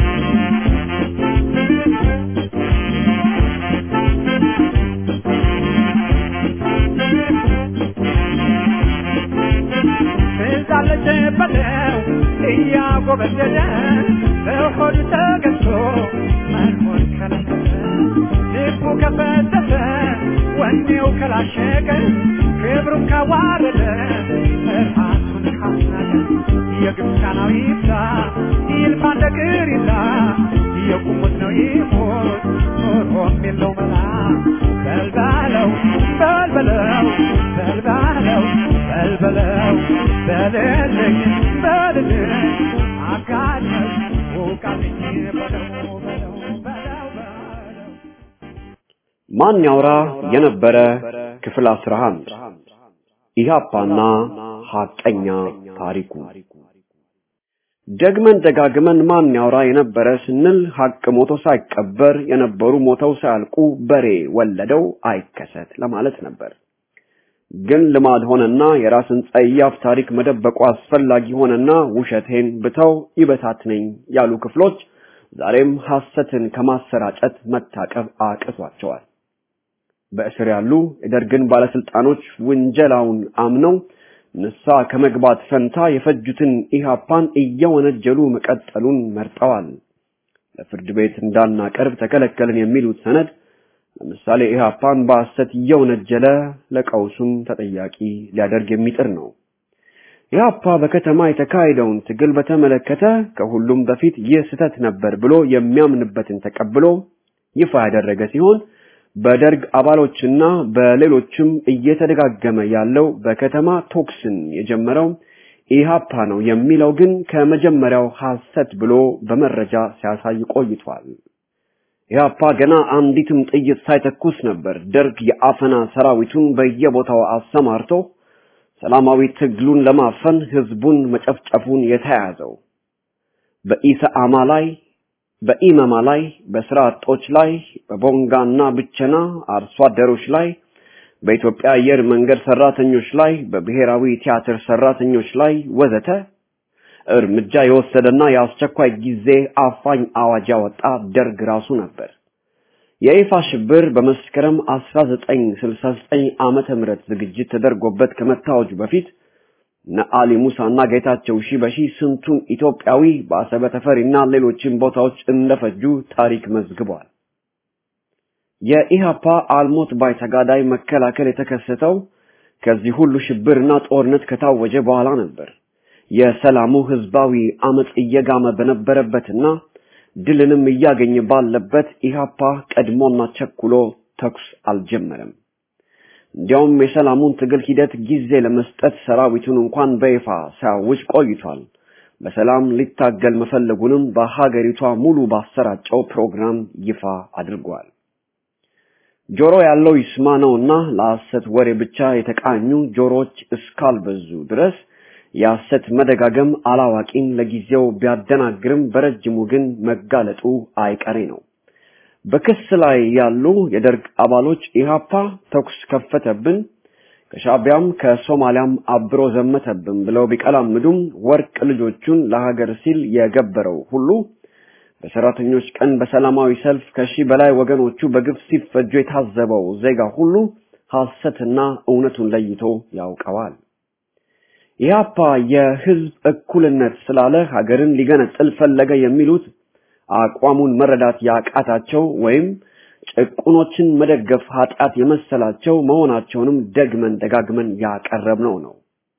ትዛለች በለው እያጎበደደ በሆዱ ተገዝቶ መኖር ከለከለ ልቡ ከፈተተ ወኔው ከላሸቀ ክብሩን ካዋረደ ራሱን ካስናቀ የግብፃናዊ ይብዛ ይልፋ እንደ ቅሪታ የቁሙት ነው ይሞት ኖሮም የለው መላ በልባለው በልበለው በልባለው በልበለው በልልኝ በልልኝ አጋድመው ውቃልኝ በለው በለው በለው በለው ማን ያውራ የነበረ ክፍል 11 ኢህአፓና ሐቀኛ ታሪኩ ደግመን ደጋግመን ማን ያውራ የነበረ ስንል ሐቅ ሞቶ ሳይቀበር የነበሩ ሞተው ሳያልቁ በሬ ወለደው አይከሰት ለማለት ነበር። ግን ልማድ ሆነና የራስን ጸያፍ ታሪክ መደበቁ አስፈላጊ ሆነና ውሸቴን ብተው ይበታትነኝ ያሉ ክፍሎች ዛሬም ሐሰትን ከማሰራጨት መታቀብ አቅቷቸዋል። በእስር ያሉ የደርግን ባለስልጣኖች ውንጀላውን አምነው ንስሐ ከመግባት ፈንታ የፈጁትን ኢህአፓን እየወነጀሉ መቀጠሉን መርጠዋል። ለፍርድ ቤት እንዳናቀርብ ተከለከልን የሚሉት ሰነድ ለምሳሌ ኢህአፓን በሐሰት እየወነጀለ ለቀውሱም ተጠያቂ ሊያደርግ የሚጥር ነው። ኢህአፓ በከተማ የተካሄደውን ትግል በተመለከተ ከሁሉም በፊት ይህ ስህተት ነበር ብሎ የሚያምንበትን ተቀብሎ ይፋ ያደረገ ሲሆን በደርግ አባሎችና በሌሎችም እየተደጋገመ ያለው በከተማ ቶክስን የጀመረው ኢህአፓ ነው የሚለው ግን ከመጀመሪያው ሐሰት ብሎ በመረጃ ሲያሳይ ቆይቷል። ኢህአፓ ገና አንዲትም ጥይት ሳይተኩስ ነበር ደርግ የአፈና ሰራዊቱን በየቦታው አሰማርቶ ሰላማዊ ትግሉን ለማፈን ህዝቡን መጨፍጨፉን የተያያዘው። በኢሰአማ ላይ በኢመማ ላይ በስራ አጦች ላይ በቦንጋና ብቸና አርሶ አደሮች ላይ በኢትዮጵያ አየር መንገድ ሰራተኞች ላይ በብሔራዊ ቲያትር ሰራተኞች ላይ ወዘተ እርምጃ የወሰደና የአስቸኳይ ጊዜ አፋኝ አዋጅ ያወጣ ደርግ ራሱ ነበር። የይፋ ሽብር በመስከረም 1969 ዓመተ ምህረት ዝግጅት ተደርጎበት ከመታወጁ በፊት ነአሊ ሙሳና ጌታቸው ሺበሺ ስንቱን ኢትዮጵያዊ በአሰበ ተፈሪና ሌሎችን ቦታዎች እንደፈጁ ታሪክ መዝግቧል። የኢሃፓ አልሞት ባይ ተጋዳይ መከላከል የተከሰተው ከዚህ ሁሉ ሽብርና ጦርነት ከታወጀ በኋላ ነበር። የሰላሙ ህዝባዊ አመጽ እየጋመ በነበረበትና ድልንም እያገኘ ባለበት ኢሃፓ ቀድሞና ቸኩሎ ተኩስ አልጀመረም። እንዲያውም የሰላሙን ትግል ሂደት ጊዜ ለመስጠት ሰራዊቱን እንኳን በይፋ ሲያውጅ ቆይቷል። በሰላም ሊታገል መፈለጉንም በሀገሪቷ ሙሉ ባሰራጨው ፕሮግራም ይፋ አድርጓል። ጆሮ ያለው ይስማ ነውና ለሐሰት ወሬ ብቻ የተቃኙ ጆሮዎች እስካልበዙ ድረስ የሐሰት መደጋገም አላዋቂን ለጊዜው ቢያደናግርም በረጅሙ ግን መጋለጡ አይቀሬ ነው። በክስ ላይ ያሉ የደርግ አባሎች ኢሃፓ ተኩስ ከፈተብን፣ ከሻቢያም ከሶማሊያም አብሮ ዘመተብን ብለው ቢቀላምዱም ወርቅ ልጆቹን ለሀገር ሲል የገበረው ሁሉ በሰራተኞች ቀን በሰላማዊ ሰልፍ ከሺህ በላይ ወገኖቹ በግፍ ሲፈጁ የታዘበው ዜጋ ሁሉ ሐሰትና እውነቱን ለይቶ ያውቀዋል። ኢህአፓ የህዝብ እኩልነት ስላለ ሀገርን ሊገነጥል ፈለገ የሚሉት አቋሙን መረዳት ያቃታቸው ወይም ጭቁኖችን መደገፍ ኃጢአት የመሰላቸው መሆናቸውንም ደግመን ደጋግመን ያቀረብነው ነው።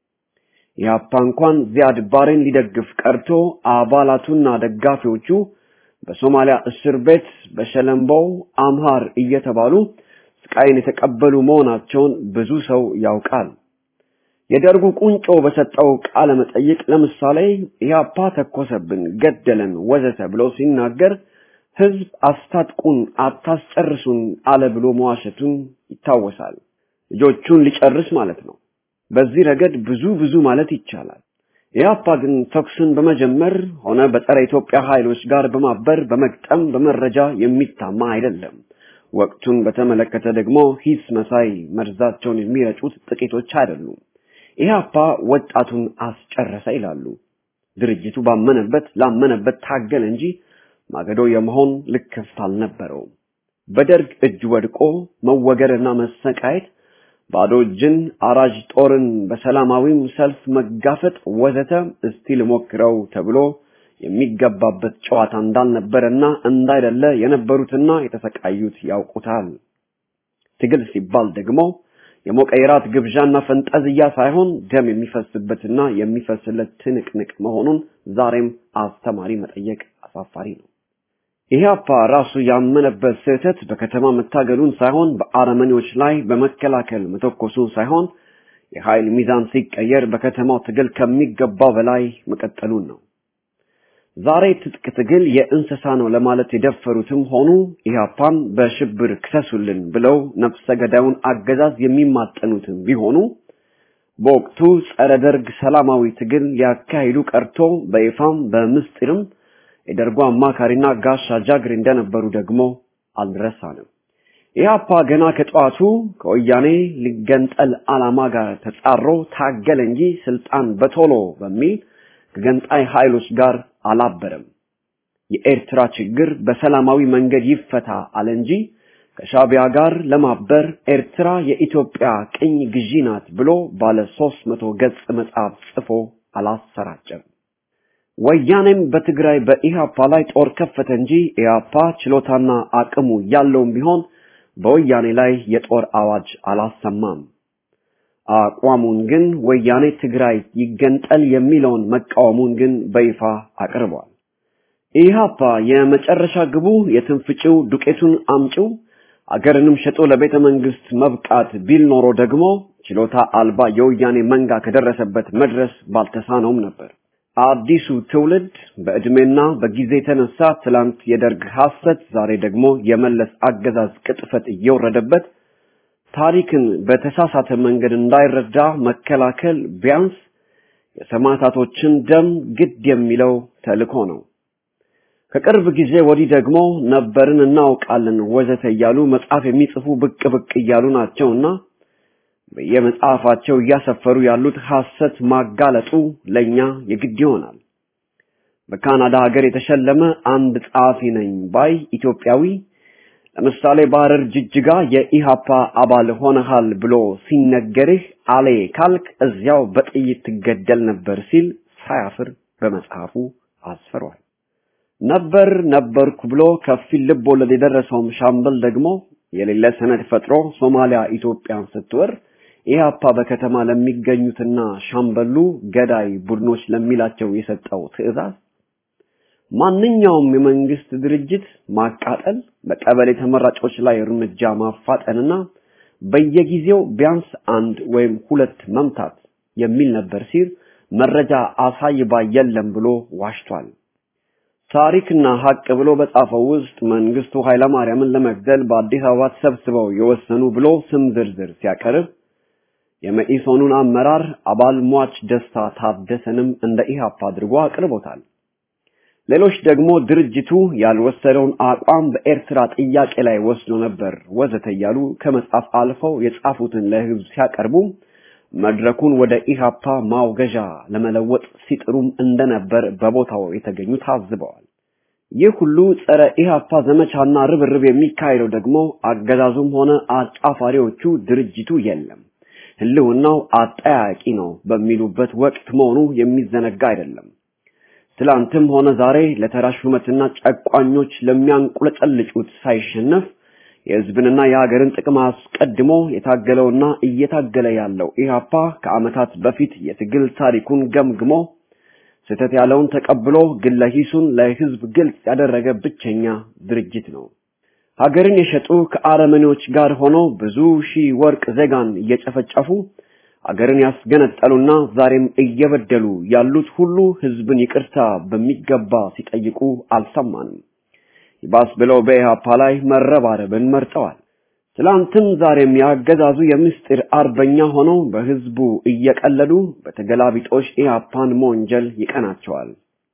ኢህአፓ እንኳን ዚያድ ባሬን ሊደግፍ ቀርቶ አባላቱና ደጋፊዎቹ በሶማሊያ እስር ቤት በሸለምበው አምሃር እየተባሉ ስቃይን የተቀበሉ መሆናቸውን ብዙ ሰው ያውቃል። የደርጉ ቁንጮ በሰጠው ቃለ መጠይቅ ለምሳሌ ኢህአፓ ተኮሰብን፣ ገደለን፣ ወዘተ ብሎ ሲናገር ህዝብ አስታጥቁን፣ አታስጨርሱን አለ ብሎ መዋሸቱን ይታወሳል። ልጆቹን ሊጨርስ ማለት ነው። በዚህ ረገድ ብዙ ብዙ ማለት ይቻላል። ኢህአፓ ግን ተኩስን በመጀመር ሆነ በጸረ ኢትዮጵያ ኃይሎች ጋር በማበር በመግጠም በመረጃ የሚታማ አይደለም። ወቅቱን በተመለከተ ደግሞ ሂስ መሳይ መርዛቸውን የሚረጩት ጥቂቶች አይደሉም። ኢህአፓ ወጣቱን አስጨረሰ ይላሉ። ድርጅቱ ባመነበት ላመነበት ታገለ እንጂ ማገዶ የመሆን ልክፍት አልነበረውም። በደርግ እጅ ወድቆ መወገርና መሰቃየት፣ ባዶ እጅን አራጅ ጦርን በሰላማዊም ሰልፍ መጋፈጥ ወዘተ እስቲ ልሞክረው ተብሎ የሚገባበት ጨዋታ እንዳልነበረና እንዳይደለ የነበሩትና የተሰቃዩት ያውቁታል። ትግል ሲባል ደግሞ የሞቀ የራት ግብዣና ፈንጠዝያ ሳይሆን ደም የሚፈስበትና የሚፈስለት ትንቅንቅ መሆኑን ዛሬም አስተማሪ መጠየቅ አሳፋሪ ነው። ኢህአፓ ራሱ ያመነበት ስህተት በከተማ መታገሉን ሳይሆን በአረመኔዎች ላይ በመከላከል መተኮሱን ሳይሆን የኃይል ሚዛን ሲቀየር በከተማው ትግል ከሚገባው በላይ መቀጠሉን ነው። ዛሬ ትጥቅ ትግል የእንስሳ ነው ለማለት የደፈሩትም ሆኑ ኢህአፓን በሽብር ክሰሱልን ብለው ነፍሰ ገዳዩን አገዛዝ የሚማጠኑትም ቢሆኑ በወቅቱ ጸረ ደርግ ሰላማዊ ትግል ሊያካሂዱ ቀርቶ በይፋም በምስጢርም የደርጉ አማካሪና ጋሻ ጃግሬ እንደነበሩ ደግሞ አልረሳንም። ኢህአፓ ገና ከጠዋቱ ከወያኔ ሊገንጠል ዓላማ ጋር ተጻሮ ታገለ እንጂ ስልጣን በቶሎ በሚል ከገንጣይ ኃይሎች ጋር አላበረም። የኤርትራ ችግር በሰላማዊ መንገድ ይፈታ አለ እንጂ ከሻቢያ ጋር ለማበር ኤርትራ የኢትዮጵያ ቅኝ ግዢ ናት ብሎ ባለ ሦስት መቶ ገጽ መጽሐፍ ጽፎ አላሰራጨም። ወያኔም በትግራይ በኢሃፓ ላይ ጦር ከፈተ እንጂ ኢሃፓ ችሎታና አቅሙ ያለውም ቢሆን በወያኔ ላይ የጦር አዋጅ አላሰማም። አቋሙን ግን ወያኔ ትግራይ ይገንጠል የሚለውን መቃወሙን ግን በይፋ አቅርቧል። ኢሃፓ የመጨረሻ ግቡ የትንፍጭው ዱቄቱን አምጪው አገርንም ሸጦ ለቤተ መንግስት መብቃት ቢል ኖሮ ደግሞ ችሎታ አልባ የወያኔ መንጋ ከደረሰበት መድረስ ባልተሳነውም ነበር። አዲሱ ትውልድ በዕድሜና በጊዜ የተነሳ ትላንት የደርግ ሐሰት፣ ዛሬ ደግሞ የመለስ አገዛዝ ቅጥፈት እየወረደበት ታሪክን በተሳሳተ መንገድ እንዳይረዳ መከላከል ቢያንስ የሰማዕታቶችን ደም ግድ የሚለው ተልእኮ ነው። ከቅርብ ጊዜ ወዲህ ደግሞ ነበርን እናውቃለን ወዘተ እያሉ መጽሐፍ የሚጽፉ ብቅ ብቅ እያሉ ናቸውና በየመጽሐፋቸው እያሰፈሩ ያሉት ሐሰት ማጋለጡ ለኛ የግድ ይሆናል። በካናዳ ሀገር የተሸለመ አንድ ጸሐፊ ነኝ ባይ ኢትዮጵያዊ ለምሳሌ በሐረር ጅጅጋ የኢሃፓ አባል ሆነሃል ብሎ ሲነገርህ አሌ ካልክ እዚያው በጥይት ትገደል ነበር ሲል ሳያፍር በመጽሐፉ አስፍሯል። ነበር ነበርኩ ብሎ ከፊል ልብ ወለድ የደረሰውም ሻምበል ደግሞ የሌለ ሰነድ ፈጥሮ ሶማሊያ ኢትዮጵያን ስትወር ኢህአፓ በከተማ ለሚገኙትና ሻምበሉ ገዳይ ቡድኖች ለሚላቸው የሰጠው ትዕዛዝ ማንኛውም የመንግስት ድርጅት ማቃጠል፣ በቀበሌ ተመራጮች ላይ እርምጃ ማፋጠንና በየጊዜው ቢያንስ አንድ ወይም ሁለት መምታት የሚል ነበር ሲል መረጃ አሳይባ የለም ብሎ ዋሽቷል። ታሪክና ሀቅ ብሎ በጻፈው ውስጥ መንግስቱ ኃይለማርያምን ለመግደል በአዲስ አበባ ተሰብስበው የወሰኑ ብሎ ስም ዝርዝር ሲያቀርብ የመኢሶኑን አመራር አባል ሟች ደስታ ታደሰንም እንደ ኢህአፓ አድርጎ አቅርቦታል። ሌሎች ደግሞ ድርጅቱ ያልወሰደውን አቋም በኤርትራ ጥያቄ ላይ ወስዶ ነበር ወዘተ እያሉ ከመጻፍ አልፈው የጻፉትን ለህዝብ ሲያቀርቡ መድረኩን ወደ ኢሃፓ ማውገዣ ለመለወጥ ሲጥሩም እንደነበር በቦታው የተገኙ ታዝበዋል። ይህ ሁሉ ጸረ ኢሃፓ ዘመቻና ርብርብ የሚካሄደው ደግሞ አገዛዙም ሆነ አጫፋሪዎቹ ድርጅቱ የለም ህልውናው አጠያቂ ነው በሚሉበት ወቅት መሆኑ የሚዘነጋ አይደለም። ትላንትም ሆነ ዛሬ ለተራ ሹመትና ጨቋኞች ለሚያንቁለጨልጩት ሳይሸነፍ የህዝብንና የሀገርን ጥቅም አስቀድሞ የታገለውና እየታገለ ያለው ኢህአፓ ከዓመታት በፊት የትግል ታሪኩን ገምግሞ ስህተት ያለውን ተቀብሎ ግለ ሂሱን ለህዝብ ግልጽ ያደረገ ብቸኛ ድርጅት ነው። ሀገርን የሸጡ ከአረመኔዎች ጋር ሆኖ ብዙ ሺህ ወርቅ ዜጋን እየጨፈጨፉ አገርን ያስገነጠሉና ዛሬም እየበደሉ ያሉት ሁሉ ህዝብን ይቅርታ በሚገባ ሲጠይቁ አልሰማንም። ይባስ ብለው በኢህአፓ ላይ መረባረብን መርጠዋል። ትላንትም ዛሬም ያገዛዙ የምስጢር አርበኛ ሆነው በህዝቡ እየቀለዱ በተገላቢጦሽ ኢህአፓን መወንጀል ይቀናቸዋል።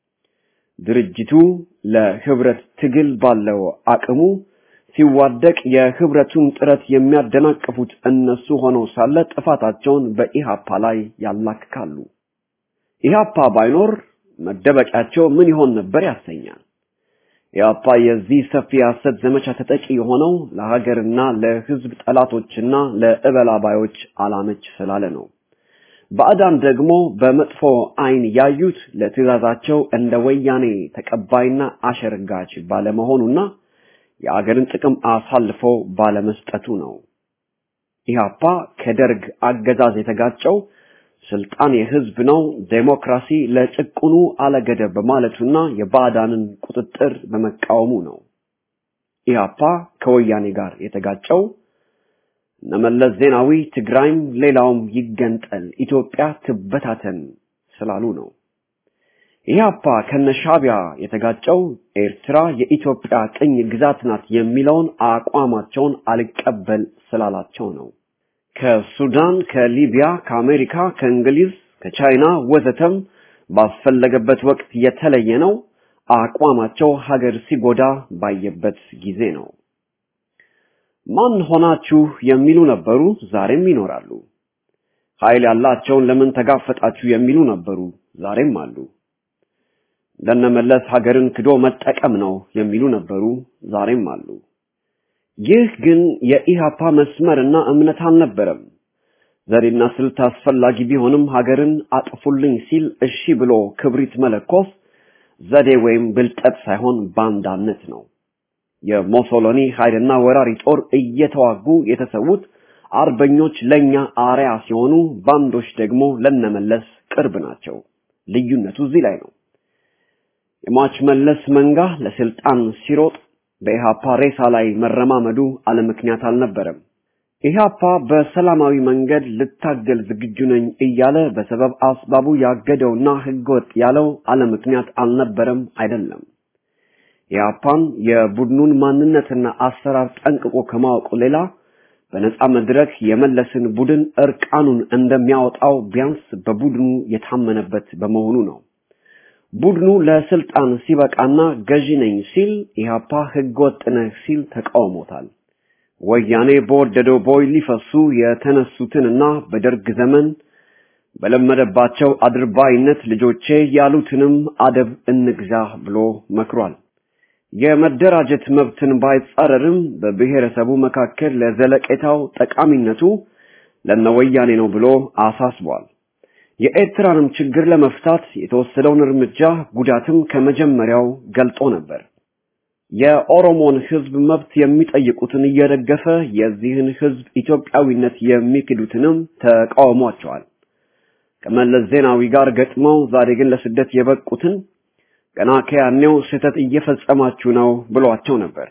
ድርጅቱ ለህብረት ትግል ባለው አቅሙ ሲዋደቅ የህብረቱን ጥረት የሚያደናቅፉት እነሱ ሆነው ሳለ ጥፋታቸውን በኢሃፓ ላይ ያላክካሉ። ኢሃፓ ባይኖር መደበቂያቸው ምን ይሆን ነበር ያሰኛል። ኢሃፓ የዚህ ሰፊ የሐሰት ዘመቻ ተጠቂ የሆነው ለሀገርና ለህዝብ ጠላቶችና ለእበላባዮች አላመች ስላለ ነው። ባዕዳን ደግሞ በመጥፎ አይን ያዩት ለትዕዛዛቸው እንደ ወያኔ ተቀባይና አሸርጋች ባለመሆኑና የአገርን ጥቅም አሳልፎ ባለመስጠቱ ነው። ኢህአፓ ከደርግ አገዛዝ የተጋጨው ስልጣን የህዝብ ነው፣ ዴሞክራሲ ለጭቁኑ አለገደብ በማለቱና የባዕዳንን ቁጥጥር በመቃወሙ ነው። ኢህአፓ ከወያኔ ጋር የተጋጨው እነመለስ ዜናዊ ትግራይም ሌላውም ይገንጠል፣ ኢትዮጵያ ትበታተን ስላሉ ነው። ኢህአፓ ከነሻቢያ የተጋጨው ኤርትራ የኢትዮጵያ ቅኝ ግዛት ናት የሚለውን አቋማቸውን አልቀበል ስላላቸው ነው። ከሱዳን፣ ከሊቢያ፣ ከአሜሪካ፣ ከእንግሊዝ፣ ከቻይና ወዘተም ባስፈለገበት ወቅት የተለየ ነው። አቋማቸው ሀገር ሲጎዳ ባየበት ጊዜ ነው። ማን ሆናችሁ የሚሉ ነበሩ፣ ዛሬም ይኖራሉ። ኃይል ያላቸውን ለምን ተጋፈጣችሁ የሚሉ ነበሩ፣ ዛሬም አሉ። ለነመለስ ሀገርን ክዶ መጠቀም ነው የሚሉ ነበሩ፣ ዛሬም አሉ። ይህ ግን የኢሃፓ መስመርና እምነት አልነበረም። ዘዴና ስልት አስፈላጊ ቢሆንም ሀገርን አጥፉልኝ ሲል እሺ ብሎ ክብሪት መለኮስ ዘዴ ወይም ብልጠት ሳይሆን ባንዳነት ነው። የሞሶሎኒ ኃይልና ወራሪ ጦር እየተዋጉ የተሰዉት አርበኞች ለኛ አርያ ሲሆኑ ባንዶች ደግሞ ለነመለስ ቅርብ ናቸው። ልዩነቱ እዚህ ላይ ነው። የሟች መለስ መንጋ ለስልጣን ሲሮጥ በኢሃፓ ሬሳ ላይ መረማመዱ አለምክንያት አልነበረም። ኢህአፓ በሰላማዊ መንገድ ልታገል ዝግጁ ነኝ እያለ በሰበብ አስባቡ ያገደውና ህገወጥ ያለው አለምክንያት አልነበረም አይደለም። ኢህአፓን የቡድኑን ማንነትና አሰራር ጠንቅቆ ከማወቁ ሌላ በነጻ መድረክ የመለስን ቡድን እርቃኑን እንደሚያወጣው ቢያንስ በቡድኑ የታመነበት በመሆኑ ነው። ቡድኑ ለስልጣን ሲበቃና ገዢ ነኝ ሲል ኢህአፓ ህገወጥ ነህ ሲል ተቃውሞታል። ወያኔ በወደደው ቦይ ሊፈሱ የተነሱትንና በደርግ ዘመን በለመደባቸው አድርባይነት ልጆቼ ያሉትንም አደብ እንግዛ ብሎ መክሯል። የመደራጀት መብትን ባይጻረርም በብሔረሰቡ መካከል ለዘለቄታው ጠቃሚነቱ ለነወያኔ ነው ብሎ አሳስቧል። የኤርትራንም ችግር ለመፍታት የተወሰደውን እርምጃ ጉዳትም ከመጀመሪያው ገልጦ ነበር። የኦሮሞን ህዝብ መብት የሚጠይቁትን እየደገፈ የዚህን ህዝብ ኢትዮጵያዊነት የሚክዱትንም ተቃውሟቸዋል። ከመለስ ዜናዊ ጋር ገጥመው ዛሬ ግን ለስደት የበቁትን ገና ከያኔው ስህተት እየፈጸማችሁ ነው ብሏቸው ነበር።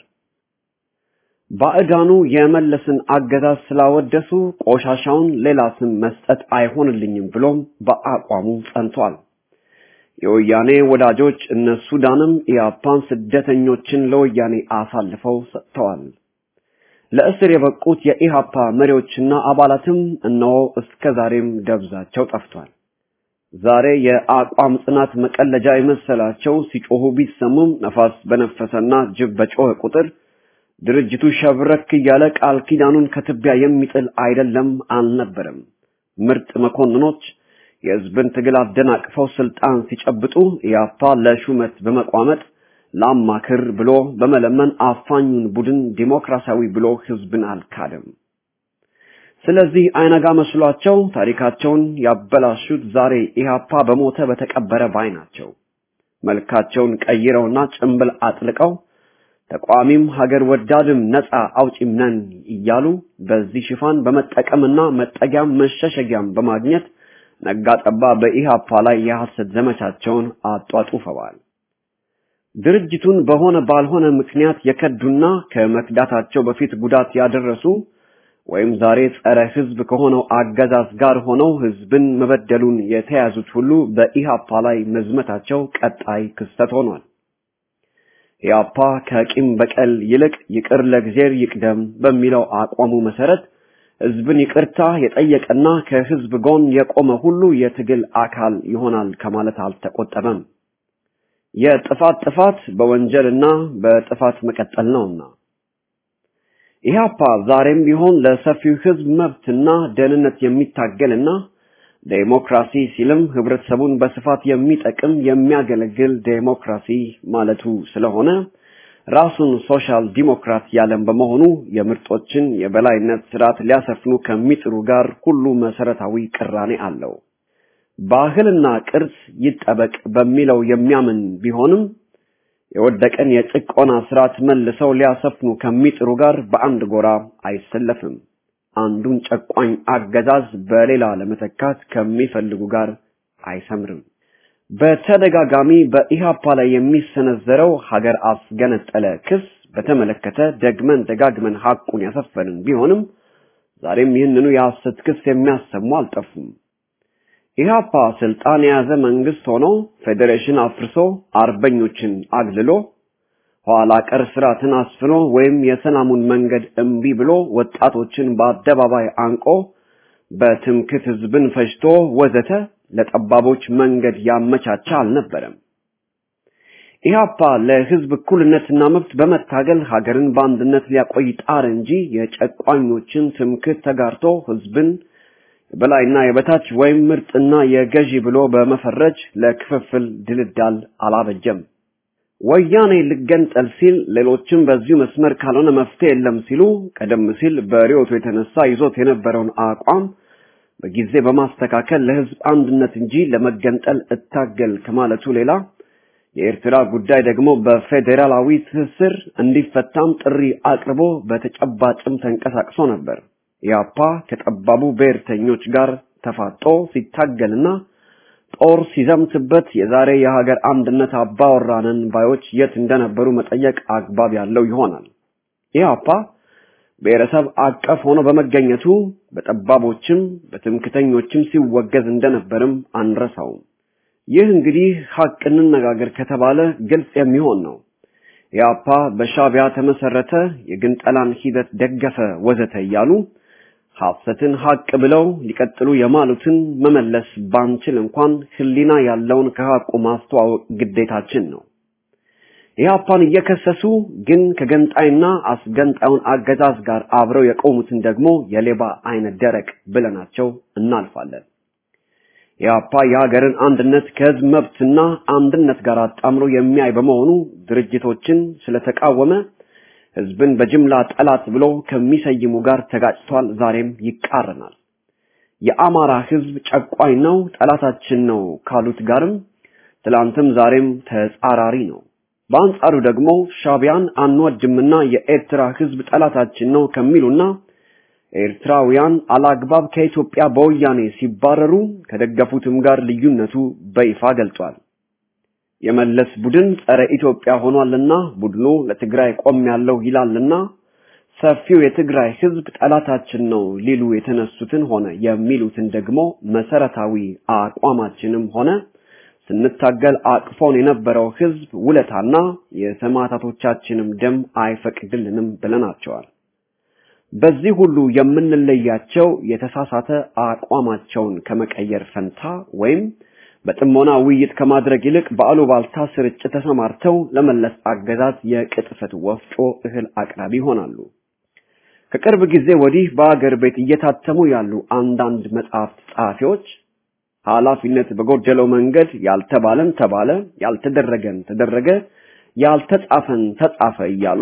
ባዕዳኑ የመለስን አገዛዝ ስላወደሱ ቆሻሻውን ሌላ ስም መስጠት አይሆንልኝም ብሎም በአቋሙ ጸንቷል። የወያኔ ወዳጆች እነ ሱዳንም ኢያፓን ስደተኞችን ለወያኔ አሳልፈው ሰጥተዋል። ለእስር የበቁት የኢሃፓ መሪዎችና አባላትም እነሆ እስከ ዛሬም ደብዛቸው ጠፍቷል። ዛሬ የአቋም ጽናት መቀለጃ የመሰላቸው ሲጮሁ ቢሰሙም ነፋስ በነፈሰና ጅብ በጮኸ ቁጥር ድርጅቱ ሸብረክ እያለ ቃል ኪዳኑን ከትቢያ የሚጥል አይደለም አልነበረም። ምርጥ መኮንኖች የህዝብን ትግል አደናቅፈው ስልጣን ሲጨብጡ ኢያፓ ለሹመት በመቋመጥ ላማክር ብሎ በመለመን አፋኙን ቡድን ዲሞክራሲያዊ ብሎ ህዝብን አልካደም። ስለዚህ አይነጋ መስሏቸው ታሪካቸውን ያበላሹት ዛሬ ኢህአፓ በሞተ በተቀበረ ባይ ናቸው። መልካቸውን ቀይረውና ጭንብል አጥልቀው ተቋሚም ሀገር ወዳድም ነፃ አውጪም ነን እያሉ በዚህ ሽፋን በመጠቀምና መጠጊያም መሸሸጊያም በማግኘት ነጋጠባ በኢህአፓ ላይ የሐሰት ዘመቻቸውን አጧጡፈዋል። ድርጅቱን በሆነ ባልሆነ ምክንያት የከዱና ከመክዳታቸው በፊት ጉዳት ያደረሱ ወይም ዛሬ ጸረ ህዝብ ከሆነው አገዛዝ ጋር ሆነው ህዝብን መበደሉን የተያዙት ሁሉ በኢሃፓ ላይ መዝመታቸው ቀጣይ ክስተት ሆኗል። ኢሃፓ ከቂም በቀል ይልቅ ይቅር ለእግዚአብሔር ይቅደም በሚለው አቋሙ መሰረት ህዝብን ይቅርታ የጠየቀና ከህዝብ ጎን የቆመ ሁሉ የትግል አካል ይሆናል ከማለት አልተቆጠበም። የጥፋት ጥፋት በወንጀልና በጥፋት መቀጠል ነውና ኢህአፓ ዛሬም ቢሆን ለሰፊው ህዝብ መብትና ደህንነት የሚታገልና ዴሞክራሲ ሲልም ህብረተሰቡን በስፋት የሚጠቅም የሚያገለግል ዴሞክራሲ ማለቱ ስለሆነ ራሱን ሶሻል ዲሞክራት ያለም በመሆኑ የምርጦችን የበላይነት ስርዓት ሊያሰፍኑ ከሚጥሩ ጋር ሁሉ መሰረታዊ ቅራኔ አለው። ባህልና ቅርስ ይጠበቅ በሚለው የሚያምን ቢሆንም የወደቀን የጭቆና ስርዓት መልሰው ሊያሰፍኑ ከሚጥሩ ጋር በአንድ ጎራ አይሰለፍም። አንዱን ጨቋኝ አገዛዝ በሌላ ለመተካት ከሚፈልጉ ጋር አይሰምርም። በተደጋጋሚ በኢሃፓ ላይ የሚሰነዘረው ሀገር አስገነጠለ ክስ በተመለከተ ደግመን ደጋግመን ሐቁን ያሰፈንን ቢሆንም ዛሬም ይህንኑ የሐሰት ክስ የሚያሰሙ አልጠፉም። ኢህአፓ ስልጣን የያዘ መንግስት ሆኖ ፌዴሬሽን አፍርሶ አርበኞችን አግልሎ ኋላ ቀር ስርዓትን አስፍኖ ወይም የሰላሙን መንገድ እምቢ ብሎ ወጣቶችን በአደባባይ አንቆ በትምክት ህዝብን ፈጅቶ ወዘተ ለጠባቦች መንገድ ያመቻቻ አልነበረም። ኢህአፓ ለህዝብ እኩልነትና መብት በመታገል ሀገርን በአንድነት ሊያቆይ ጣር እንጂ የጨቋኞችን ትምክት ተጋርቶ ህዝብን የበላይና የበታች ወይም ምርጥና የገዢ ብሎ በመፈረጅ ለክፍፍል ድልዳል አላበጀም። ወያኔ ልገንጠል ሲል ሌሎችም በዚሁ መስመር ካልሆነ መፍትሄ የለም ሲሉ ቀደም ሲል በሪዮቱ የተነሳ ይዞት የነበረውን አቋም በጊዜ በማስተካከል ለህዝብ አንድነት እንጂ ለመገንጠል እታገል ከማለቱ ሌላ የኤርትራ ጉዳይ ደግሞ በፌዴራላዊ ትስስር እንዲፈታም ጥሪ አቅርቦ በተጨባጭም ተንቀሳቅሶ ነበር። ኢያፓ ከጠባቡ ብሔርተኞች ጋር ተፋጦ ሲታገልና ጦር ሲዘምትበት የዛሬ የሀገር አንድነት አባወራንን ባዮች የት እንደነበሩ መጠየቅ አግባብ ያለው ይሆናል። ኢያፓ ብሔረሰብ አቀፍ ሆኖ በመገኘቱ በጠባቦችም በትምክተኞችም ሲወገዝ እንደነበርም አንረሳውም። ይህ እንግዲህ ሀቅ እንነጋገር ከተባለ ግልጽ የሚሆን ነው። ኢያፓ በሻቢያ ተመሰረተ፣ የግንጠላን ሂደት ደገፈ፣ ወዘተ እያሉ ሐሰትን ሀቅ ብለው ሊቀጥሉ የማሉትን መመለስ ባንችል እንኳን ሕሊና ያለውን ከሀቁ ማስተዋወቅ ግዴታችን ነው። ኢህአፓን እየከሰሱ ግን ከገንጣይና አስገንጣዩን አገዛዝ ጋር አብረው የቆሙትን ደግሞ የሌባ አይነት ደረቅ ብለናቸው እናልፋለን። ኢህአፓ የሀገርን አንድነት ከህዝብ መብትና አንድነት ጋር አጣምሮ የሚያይ በመሆኑ ድርጅቶችን ስለተቃወመ ህዝብን በጅምላ ጠላት ብሎ ከሚሰይሙ ጋር ተጋጭቷል። ዛሬም ይቃረናል። የአማራ ህዝብ ጨቋኝ ነው፣ ጠላታችን ነው ካሉት ጋርም ትላንትም ዛሬም ተጻራሪ ነው። በአንጻሩ ደግሞ ሻቢያን አንወድምና የኤርትራ ህዝብ ጠላታችን ነው ከሚሉና ኤርትራውያን አላግባብ ከኢትዮጵያ በወያኔ ሲባረሩ ከደገፉትም ጋር ልዩነቱ በይፋ ገልጿል። የመለስ ቡድን ጸረ ኢትዮጵያ ሆኗልና ቡድኑ ለትግራይ ቆም ያለው ይላልና ሰፊው የትግራይ ህዝብ ጠላታችን ነው ሊሉ የተነሱትን ሆነ የሚሉትን ደግሞ መሰረታዊ አቋማችንም ሆነ ስንታገል አቅፎን የነበረው ህዝብ ውለታና የሰማዕታቶቻችንም ደም አይፈቅድልንም ብለናቸዋል። በዚህ ሁሉ የምንለያቸው የተሳሳተ አቋማቸውን ከመቀየር ፈንታ ወይም በጥሞና ውይይት ከማድረግ ይልቅ በአሉባልታ ስርጭት ተሰማርተው ለመለስ አገዛዝ የቅጥፈት ወፍጮ እህል አቅራቢ ይሆናሉ። ከቅርብ ጊዜ ወዲህ በአገር ቤት እየታተሙ ያሉ አንዳንድ መጽሐፍት ጸሐፊዎች ኃላፊነት በጎደለው መንገድ ያልተባለን ተባለ፣ ያልተደረገን ተደረገ፣ ያልተጻፈን ተጻፈ እያሉ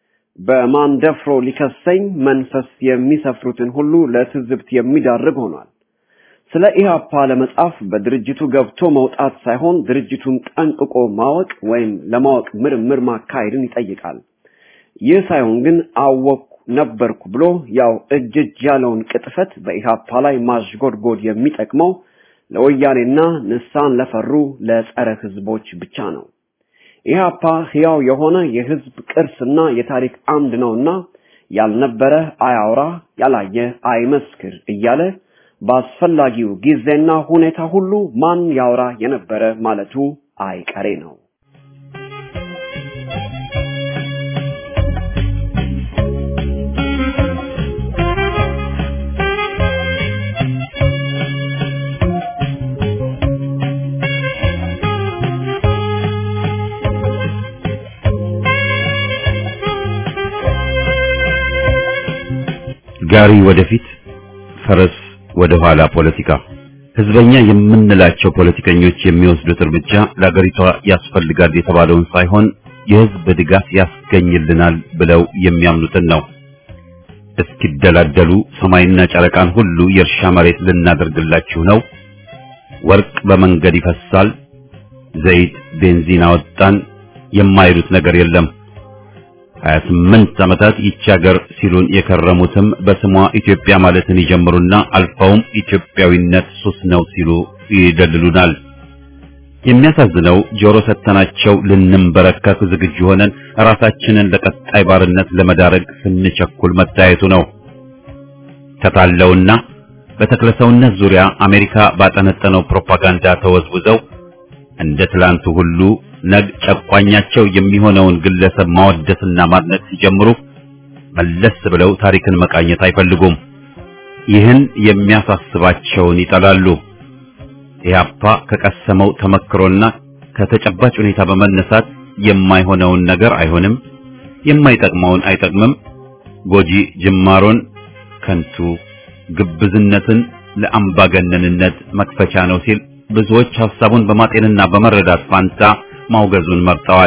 በማንደፍሮ ሊከሰኝ መንፈስ የሚሰፍሩትን ሁሉ ለትዝብት የሚዳርግ ሆኗል። ስለ ኢህአፓ ለመጻፍ በድርጅቱ ገብቶ መውጣት ሳይሆን ድርጅቱን ጠንቅቆ ማወቅ ወይም ለማወቅ ምርምር ማካሄድን ይጠይቃል። ይህ ሳይሆን ግን አወቅኩ ነበርኩ ብሎ ያው እጅ እጅ ያለውን ቅጥፈት በኢህአፓ ላይ ማሽጎድጎድ የሚጠቅመው ለወያኔና ንሳን ለፈሩ ለጸረ ህዝቦች ብቻ ነው። ኢህአፓ ሕያው የሆነ የህዝብ ቅርስና የታሪክ አምድ ነውና ያልነበረ አያውራ፣ ያላየ አይመስክር እያለ በአስፈላጊው ጊዜና ሁኔታ ሁሉ ማን ያውራ የነበረ ማለቱ አይቀሬ ነው። ጋሪ ወደፊት ፈረስ ወደ ኋላ ፖለቲካ ህዝበኛ የምንላቸው ፖለቲከኞች የሚወስዱት እርምጃ ለአገሪቷ ያስፈልጋል የተባለውን ሳይሆን የህዝብ ድጋፍ ያስገኝልናል ብለው የሚያምኑትን ነው። እስኪደላደሉ ሰማይና ጨረቃን ሁሉ የእርሻ መሬት ልናደርግላችሁ ነው፣ ወርቅ በመንገድ ይፈሳል፣ ዘይት ቤንዚን አወጣን የማይሉት ነገር የለም። 28 ዓመታት ይቺ ሀገር ሲሉን የከረሙትም በስሟ ኢትዮጵያ ማለትን ይጀምሩና አልፈውም ኢትዮጵያዊነት ሱስ ነው ሲሉ ይደልሉናል። የሚያሳዝነው ጆሮ ሰተናቸው ልንንበረከክ ዝግጁ ሆነን ራሳችንን ለቀጣይ ባርነት ለመዳረግ ስንቸኩል መታየቱ ነው። ተታለውና በተክለሰውነት ዙሪያ አሜሪካ ባጠነጠነው ፕሮፓጋንዳ ተወዝውዘው እንደ ትላንቱ ሁሉ ነግ ጨቋኛቸው የሚሆነውን ግለሰብ ማወደስና ማድነቅ ሲጀምሩ መለስ ብለው ታሪክን መቃኘት አይፈልጉም። ይህን የሚያሳስባቸውን ይጠላሉ። ኢህአፓ ከቀሰመው ተመክሮና ከተጨባጭ ሁኔታ በመነሳት የማይሆነውን ነገር አይሆንም፣ የማይጠቅመውን አይጠቅምም፣ ጎጂ ጅማሮን ከንቱ፣ ግብዝነትን ለአምባገነንነት መክፈቻ ነው ሲል ብዙዎች ሐሳቡን በማጤንና በመረዳት ፋንታ ማውገዙን መርጠዋል።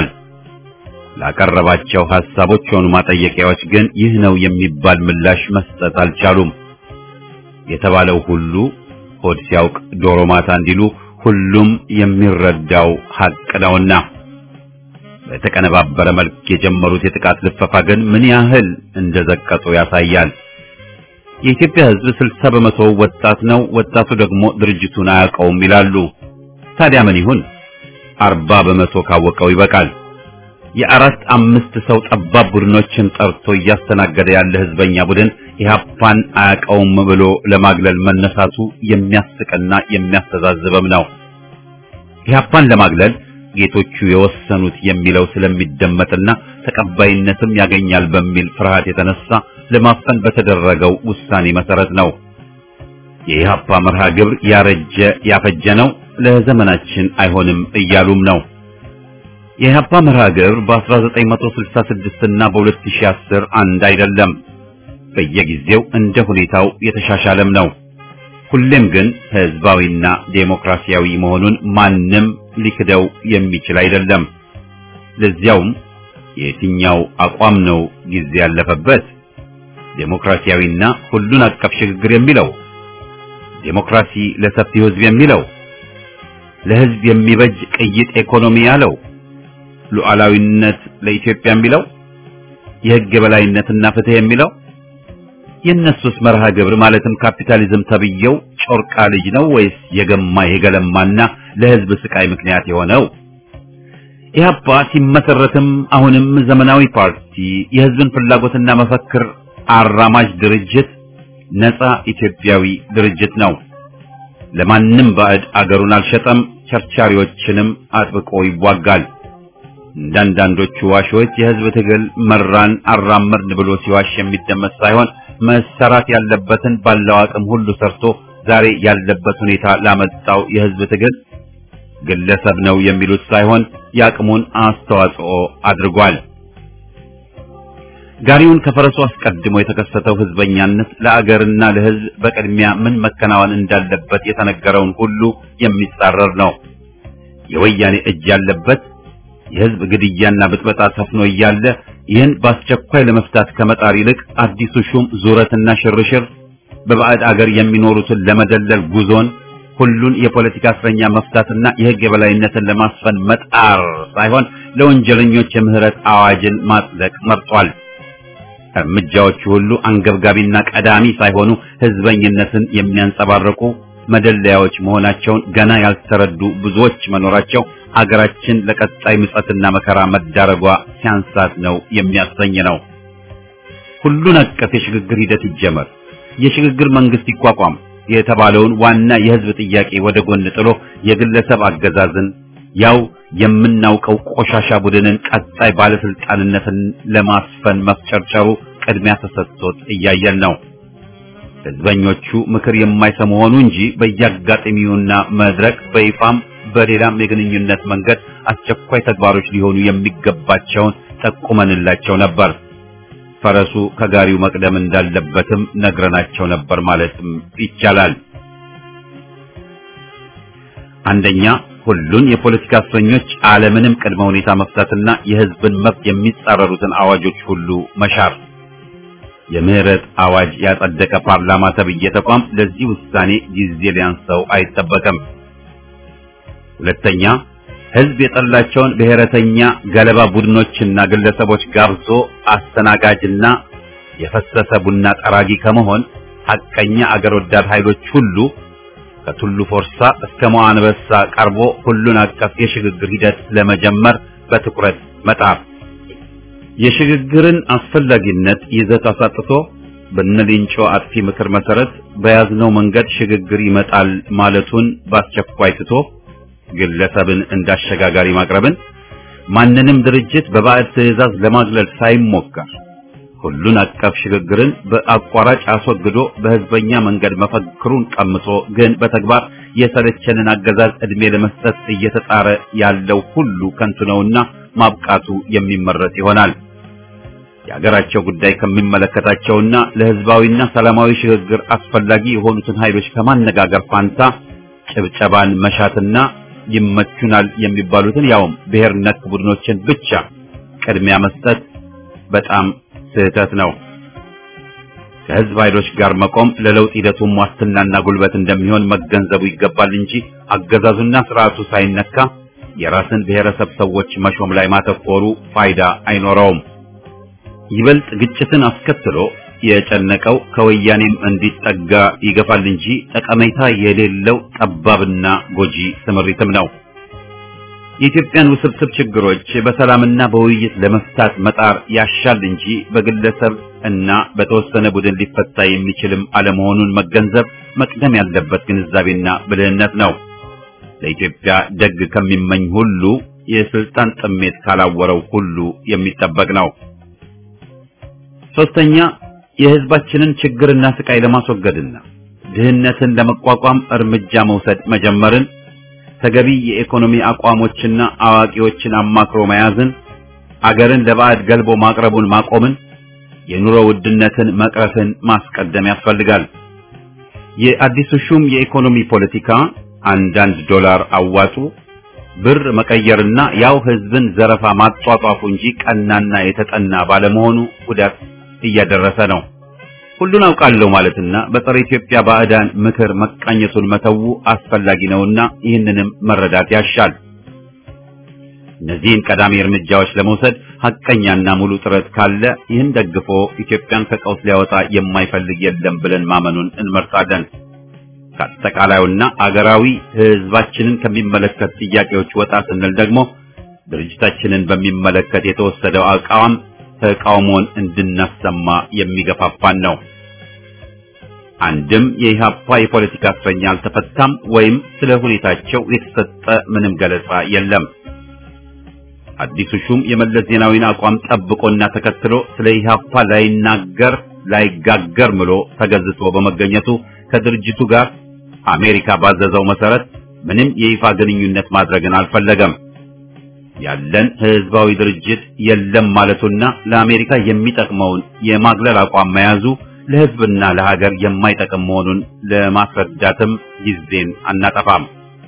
ላቀረባቸው ሐሳቦች ሆኑ ማጠየቂያዎች ግን ይህ ነው የሚባል ምላሽ መስጠት አልቻሉም። የተባለው ሁሉ ሆድ ሲያውቅ ዶሮ ማታ እንዲሉ ሁሉም የሚረዳው ሐቅ ነውና በተቀነባበረ መልክ የጀመሩት የጥቃት ልፈፋ ግን ምን ያህል እንደዘቀጡ ያሳያል። የኢትዮጵያ ሕዝብ ስልሳ በመቶ ወጣት ነው። ወጣቱ ደግሞ ድርጅቱን አያውቀውም ይላሉ። ታዲያ ምን ይሁን? አርባ በመቶ ካወቀው ይበቃል። የአራት አምስት ሰው ጠባብ ቡድኖችን ጠርቶ እያስተናገደ ያለ ህዝበኛ ቡድን ኢህአፓን አያውቀውም ብሎ ለማግለል መነሳቱ የሚያስቅና የሚያስተዛዝብም ነው። ኢህአፓን ለማግለል ጌቶቹ የወሰኑት የሚለው ስለሚደመጥና ተቀባይነትም ያገኛል በሚል ፍርሃት የተነሳ ለማፈን በተደረገው ውሳኔ መሰረት ነው። የኢህአፓ መርሃ ግብር ያረጀ ያፈጀ ነው፣ ለዘመናችን አይሆንም እያሉም ነው። የኢህአፓ መርሃ ግብር በ1966 እና በ2010 አንድ አይደለም። በየጊዜው እንደ ሁኔታው የተሻሻለም ነው። ሁሌም ግን ህዝባዊና ዴሞክራሲያዊ መሆኑን ማንም ሊክደው የሚችል አይደለም። ለዚያውም የትኛው አቋም ነው ጊዜ ያለፈበት? ዴሞክራሲያዊና ሁሉን አቀፍ ሽግግር የሚለው ዴሞክራሲ ለሰፊው ህዝብ የሚለው ለህዝብ የሚበጅ ቅይጥ ኢኮኖሚ ያለው ሉዓላዊነት ለኢትዮጵያ የሚለው የህግ የበላይነትና ፍትህ የሚለው የእነሱስ መርሃ ግብር ማለትም ካፒታሊዝም ተብየው ጮርቃ ልጅ ነው ወይስ የገማ የገለማና ለህዝብ ስቃይ ምክንያት የሆነው? ኢህአፓ ሲመሰረትም አሁንም ዘመናዊ ፓርቲ፣ የህዝብን ፍላጎትና መፈክር አራማጅ ድርጅት፣ ነፃ ኢትዮጵያዊ ድርጅት ነው። ለማንም ባዕድ አገሩን አልሸጠም፣ ቸርቻሪዎችንም አጥብቆ ይዋጋል። እንዳንዳንዶቹ ዋሾች የህዝብ ትግል መራን አራመድን ብሎ ሲዋሽ የሚደመጥ ሳይሆን መሰራት ያለበትን ባለው አቅም ሁሉ ሰርቶ ዛሬ ያለበት ሁኔታ ላመጣው የህዝብ ትግል ግለሰብ ነው የሚሉት ሳይሆን የአቅሙን አስተዋጽኦ አድርጓል። ጋሪውን ከፈረሱ አስቀድሞ የተከሰተው ህዝበኛነት ለአገርና ለህዝብ በቅድሚያ ምን መከናወን እንዳለበት የተነገረውን ሁሉ የሚጻረር ነው። የወያኔ እጅ ያለበት የህዝብ ግድያና ብጥበጣ ሰፍኖ እያለ ይህን በአስቸኳይ ለመፍታት ከመጣር ይልቅ አዲሱ ሹም ዙረትና ሽርሽር በባዕድ አገር የሚኖሩትን ለመደለል ጉዞን ሁሉን የፖለቲካ እስረኛ መፍታትና የህግ የበላይነትን ለማስፈን መጣር ሳይሆን ለወንጀለኞች የምህረት አዋጅን ማጽደቅ መርጧል። እርምጃዎቹ ሁሉ አንገብጋቢና ቀዳሚ ሳይሆኑ ህዝበኝነትን የሚያንጸባርቁ መደለያዎች መሆናቸውን ገና ያልተረዱ ብዙዎች መኖራቸው አገራችን ለቀጣይ ምጸትና መከራ መዳረጓ ሲያንሳት ነው የሚያሰኝ ነው። ሁሉን አቀፍ የሽግግር ሂደት ይጀመር፣ የሽግግር መንግስት ይቋቋም የተባለውን ዋና የህዝብ ጥያቄ ወደ ጎን ጥሎ የግለሰብ አገዛዝን ያው የምናውቀው ቆሻሻ ቡድንን ቀጣይ ባለስልጣንነትን ለማስፈን መፍጨርጨሩ ቅድሚያ ተሰጥቶት እያየን ነው። ህዝበኞቹ ምክር የማይሰሙ ሆኑ እንጂ በየአጋጣሚውና መድረክ በይፋም በሌላም የግንኙነት መንገድ አስቸኳይ ተግባሮች ሊሆኑ የሚገባቸውን ጠቁመንላቸው ነበር። ፈረሱ ከጋሪው መቅደም እንዳለበትም ነግረናቸው ነበር ማለትም ይቻላል። አንደኛ ሁሉን የፖለቲካ እስረኞች አለምንም ቅድመ ሁኔታ መፍታትና የህዝብን መብት የሚጻረሩትን አዋጆች ሁሉ መሻር። የምህረት አዋጅ ያጸደቀ ፓርላማ ተብዬ ተቋም ለዚህ ውሳኔ ጊዜ ሊያንሰው አይጠበቅም። ሁለተኛ ህዝብ የጠላቸውን ብሔረተኛ ገለባ ቡድኖችና ግለሰቦች ጋብዞ አስተናጋጅና የፈሰሰ ቡና ጠራጊ ከመሆን ሐቀኛ አገር ወዳድ ኃይሎች ሁሉ ከቱሉ ፎርሳ እስከ መዋንበሳ ቀርቦ ሁሉን አቀፍ የሽግግር ሂደት ለመጀመር በትኩረት መጣር የሽግግርን አስፈላጊነት ይዘት አሳጥቶ በነሊንጮ አጥፊ ምክር መሰረት በያዝነው መንገድ ሽግግር ይመጣል ማለቱን በአስቸኳይ ትቶ ግለሰብን እንዳሸጋጋሪ ማቅረብን ማንንም ድርጅት በባዕድ ትዕዛዝ ለማግለል ሳይሞከር ሁሉን አቀፍ ሽግግርን በአቋራጭ አስወግዶ በህዝበኛ መንገድ መፈክሩን ቀምቶ ግን በተግባር የሰለቸንን አገዛዝ ዕድሜ ለመስጠት እየተጣረ ያለው ሁሉ ከንቱ ነውና ማብቃቱ የሚመረጥ ይሆናል። የአገራቸው ጉዳይ ከሚመለከታቸውና ለህዝባዊና ሰላማዊ ሽግግር አስፈላጊ የሆኑትን ኃይሎች ከማነጋገር ፋንታ ጭብጨባን መሻትና ይመቹናል የሚባሉትን ያውም ብሔር ነክ ቡድኖችን ብቻ ቅድሚያ መስጠት በጣም ስህተት ነው። ከህዝብ ኃይሎች ጋር መቆም ለለውጥ ሂደቱም ዋስትናና ጉልበት እንደሚሆን መገንዘቡ ይገባል እንጂ አገዛዙና ስርዓቱ ሳይነካ የራስን ብሔረሰብ ሰዎች መሾም ላይ ማተኮሩ ፋይዳ አይኖረውም። ይበልጥ ግጭትን አስከትሎ የጨነቀው ከወያኔም እንዲጠጋ ይገፋል እንጂ ጠቀሜታ የሌለው ጠባብና ጎጂ ስምሪትም ነው። የኢትዮጵያን ውስብስብ ችግሮች በሰላምና በውይይት ለመፍታት መጣር ያሻል እንጂ በግለሰብ እና በተወሰነ ቡድን ሊፈታ የሚችልም አለመሆኑን መገንዘብ መቅደም ያለበት ግንዛቤና ብልህነት ነው። ለኢትዮጵያ ደግ ከሚመኝ ሁሉ የስልጣን ጥሜት ካላወረው ሁሉ የሚጠበቅ ነው። ሶስተኛ የህዝባችንን ችግርና ስቃይ ለማስወገድና ድህነትን ለመቋቋም እርምጃ መውሰድ መጀመርን ተገቢ የኢኮኖሚ አቋሞችና አዋቂዎችን አማክሮ መያዝን አገርን ለባዕድ ገልቦ ማቅረቡን ማቆምን የኑሮ ውድነትን መቅረፍን ማስቀደም ያስፈልጋል። የአዲሱ ሹም የኢኮኖሚ ፖለቲካ አንዳንድ ዶላር አዋጡ ብር መቀየርና ያው ህዝብን ዘረፋ ማጧጧፉ እንጂ ቀናና የተጠና ባለመሆኑ ጉዳት እያደረሰ ነው። ሁሉን አውቃለሁ ማለትና በጸረ ኢትዮጵያ ባዕዳን ምክር መቃኘቱን መተው አስፈላጊ ነውና ይህንንም መረዳት ያሻል። እነዚህን ቀዳሚ እርምጃዎች ለመውሰድ ሐቀኛና ሙሉ ጥረት ካለ ይህን ደግፎ ኢትዮጵያን ከቀውስ ሊያወጣ የማይፈልግ የለም ብለን ማመኑን እንመርጣለን። ከአጠቃላዩና አገራዊ ህዝባችንን ከሚመለከት ጥያቄዎች ወጣ ስንል ደግሞ ድርጅታችንን በሚመለከት የተወሰደው አቋም ተቃውሞን እንድናሰማ የሚገፋፋን ነው። አንድም የኢህአፓ የፖለቲካ እስረኛ አልተፈታም ወይም ስለ ሁኔታቸው የተሰጠ ምንም ገለጻ የለም። አዲሱ ሹም የመለስ ዜናዊን አቋም ጠብቆና ተከትሎ ስለ ኢህአፓ ላይናገር ላይጋገር ምሎ ተገዝቶ በመገኘቱ ከድርጅቱ ጋር አሜሪካ ባዘዘው መሰረት ምንም የይፋ ግንኙነት ማድረግን አልፈለገም። ያለን ህዝባዊ ድርጅት የለም ማለቱና ለአሜሪካ የሚጠቅመውን የማግለል አቋም መያዙ ለህዝብና ለሀገር የማይጠቅም መሆኑን ለማስረዳትም ጊዜን አናጠፋም።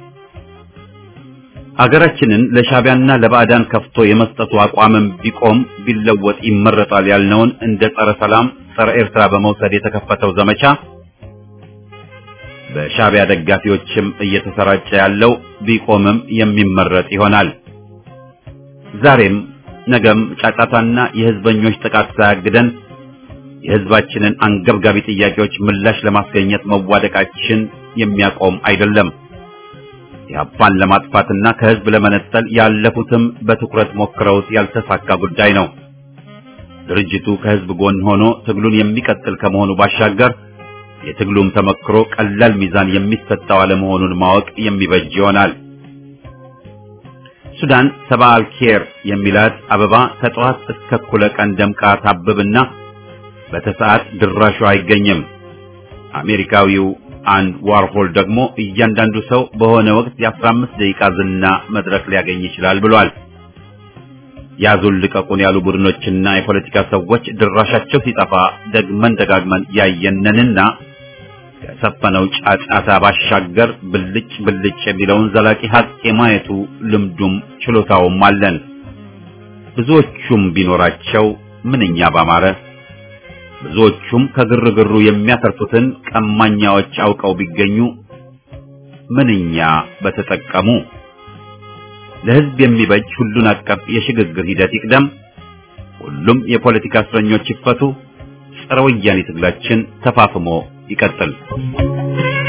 ሀገራችንን ለሻቢያና ለባዕዳን ከፍቶ የመስጠቱ አቋምም ቢቆም ቢለወጥ ይመረጣል ያልነውን እንደ ጸረ ሰላም፣ ጸረ ኤርትራ በመውሰድ የተከፈተው ዘመቻ በሻቢያ ደጋፊዎችም እየተሰራጨ ያለው ቢቆምም የሚመረጥ ይሆናል። ዛሬም ነገም ጫጫታና የህዝበኞች ጥቃት ሳያግደን የህዝባችንን አንገብጋቢ ጥያቄዎች ምላሽ ለማስገኘት መዋደቃችን የሚያቆም አይደለም። ኢህአፓን ለማጥፋትና ከህዝብ ለመነጠል ያለፉትም በትኩረት ሞክረውት ያልተሳካ ጉዳይ ነው። ድርጅቱ ከህዝብ ጎን ሆኖ ትግሉን የሚቀጥል ከመሆኑ ባሻገር የትግሉም ተመክሮ ቀላል ሚዛን የሚሰጠው አለመሆኑን ማወቅ የሚበጅ ይሆናል። ሱዳን ሰባ አልኬር የሚላት አበባ ከጠዋት እስከ እኩለ ቀን ደምቃ ታብብና በተሰዓት ድራሹ አይገኝም። አሜሪካዊው አንድ ዋርሆል ደግሞ እያንዳንዱ ሰው በሆነ ወቅት የ15 ደቂቃ ዝና መድረክ ሊያገኝ ይችላል ብሏል። ያዙን ልቀቁን ያሉ ቡድኖችና የፖለቲካ ሰዎች ድራሻቸው ሲጠፋ ደግመን ደጋግመን ያየነንና ከሰፈነው ጫጫታ ባሻገር ብልጭ ብልጭ የሚለውን ዘላቂ ሀቅ የማየቱ ልምዱም ችሎታውም አለን። ብዙዎቹም ቢኖራቸው ምንኛ ባማረ። ብዙዎቹም ከግርግሩ የሚያተርፉትን ቀማኛዎች አውቀው ቢገኙ ምንኛ በተጠቀሙ። ለሕዝብ የሚበጅ ሁሉን አቀፍ የሽግግር ሂደት ይቅደም። ሁሉም የፖለቲካ እስረኞች ይፈቱ። ጸረ ወያኔ ትግላችን ተፋፍሞ ይቀጥል።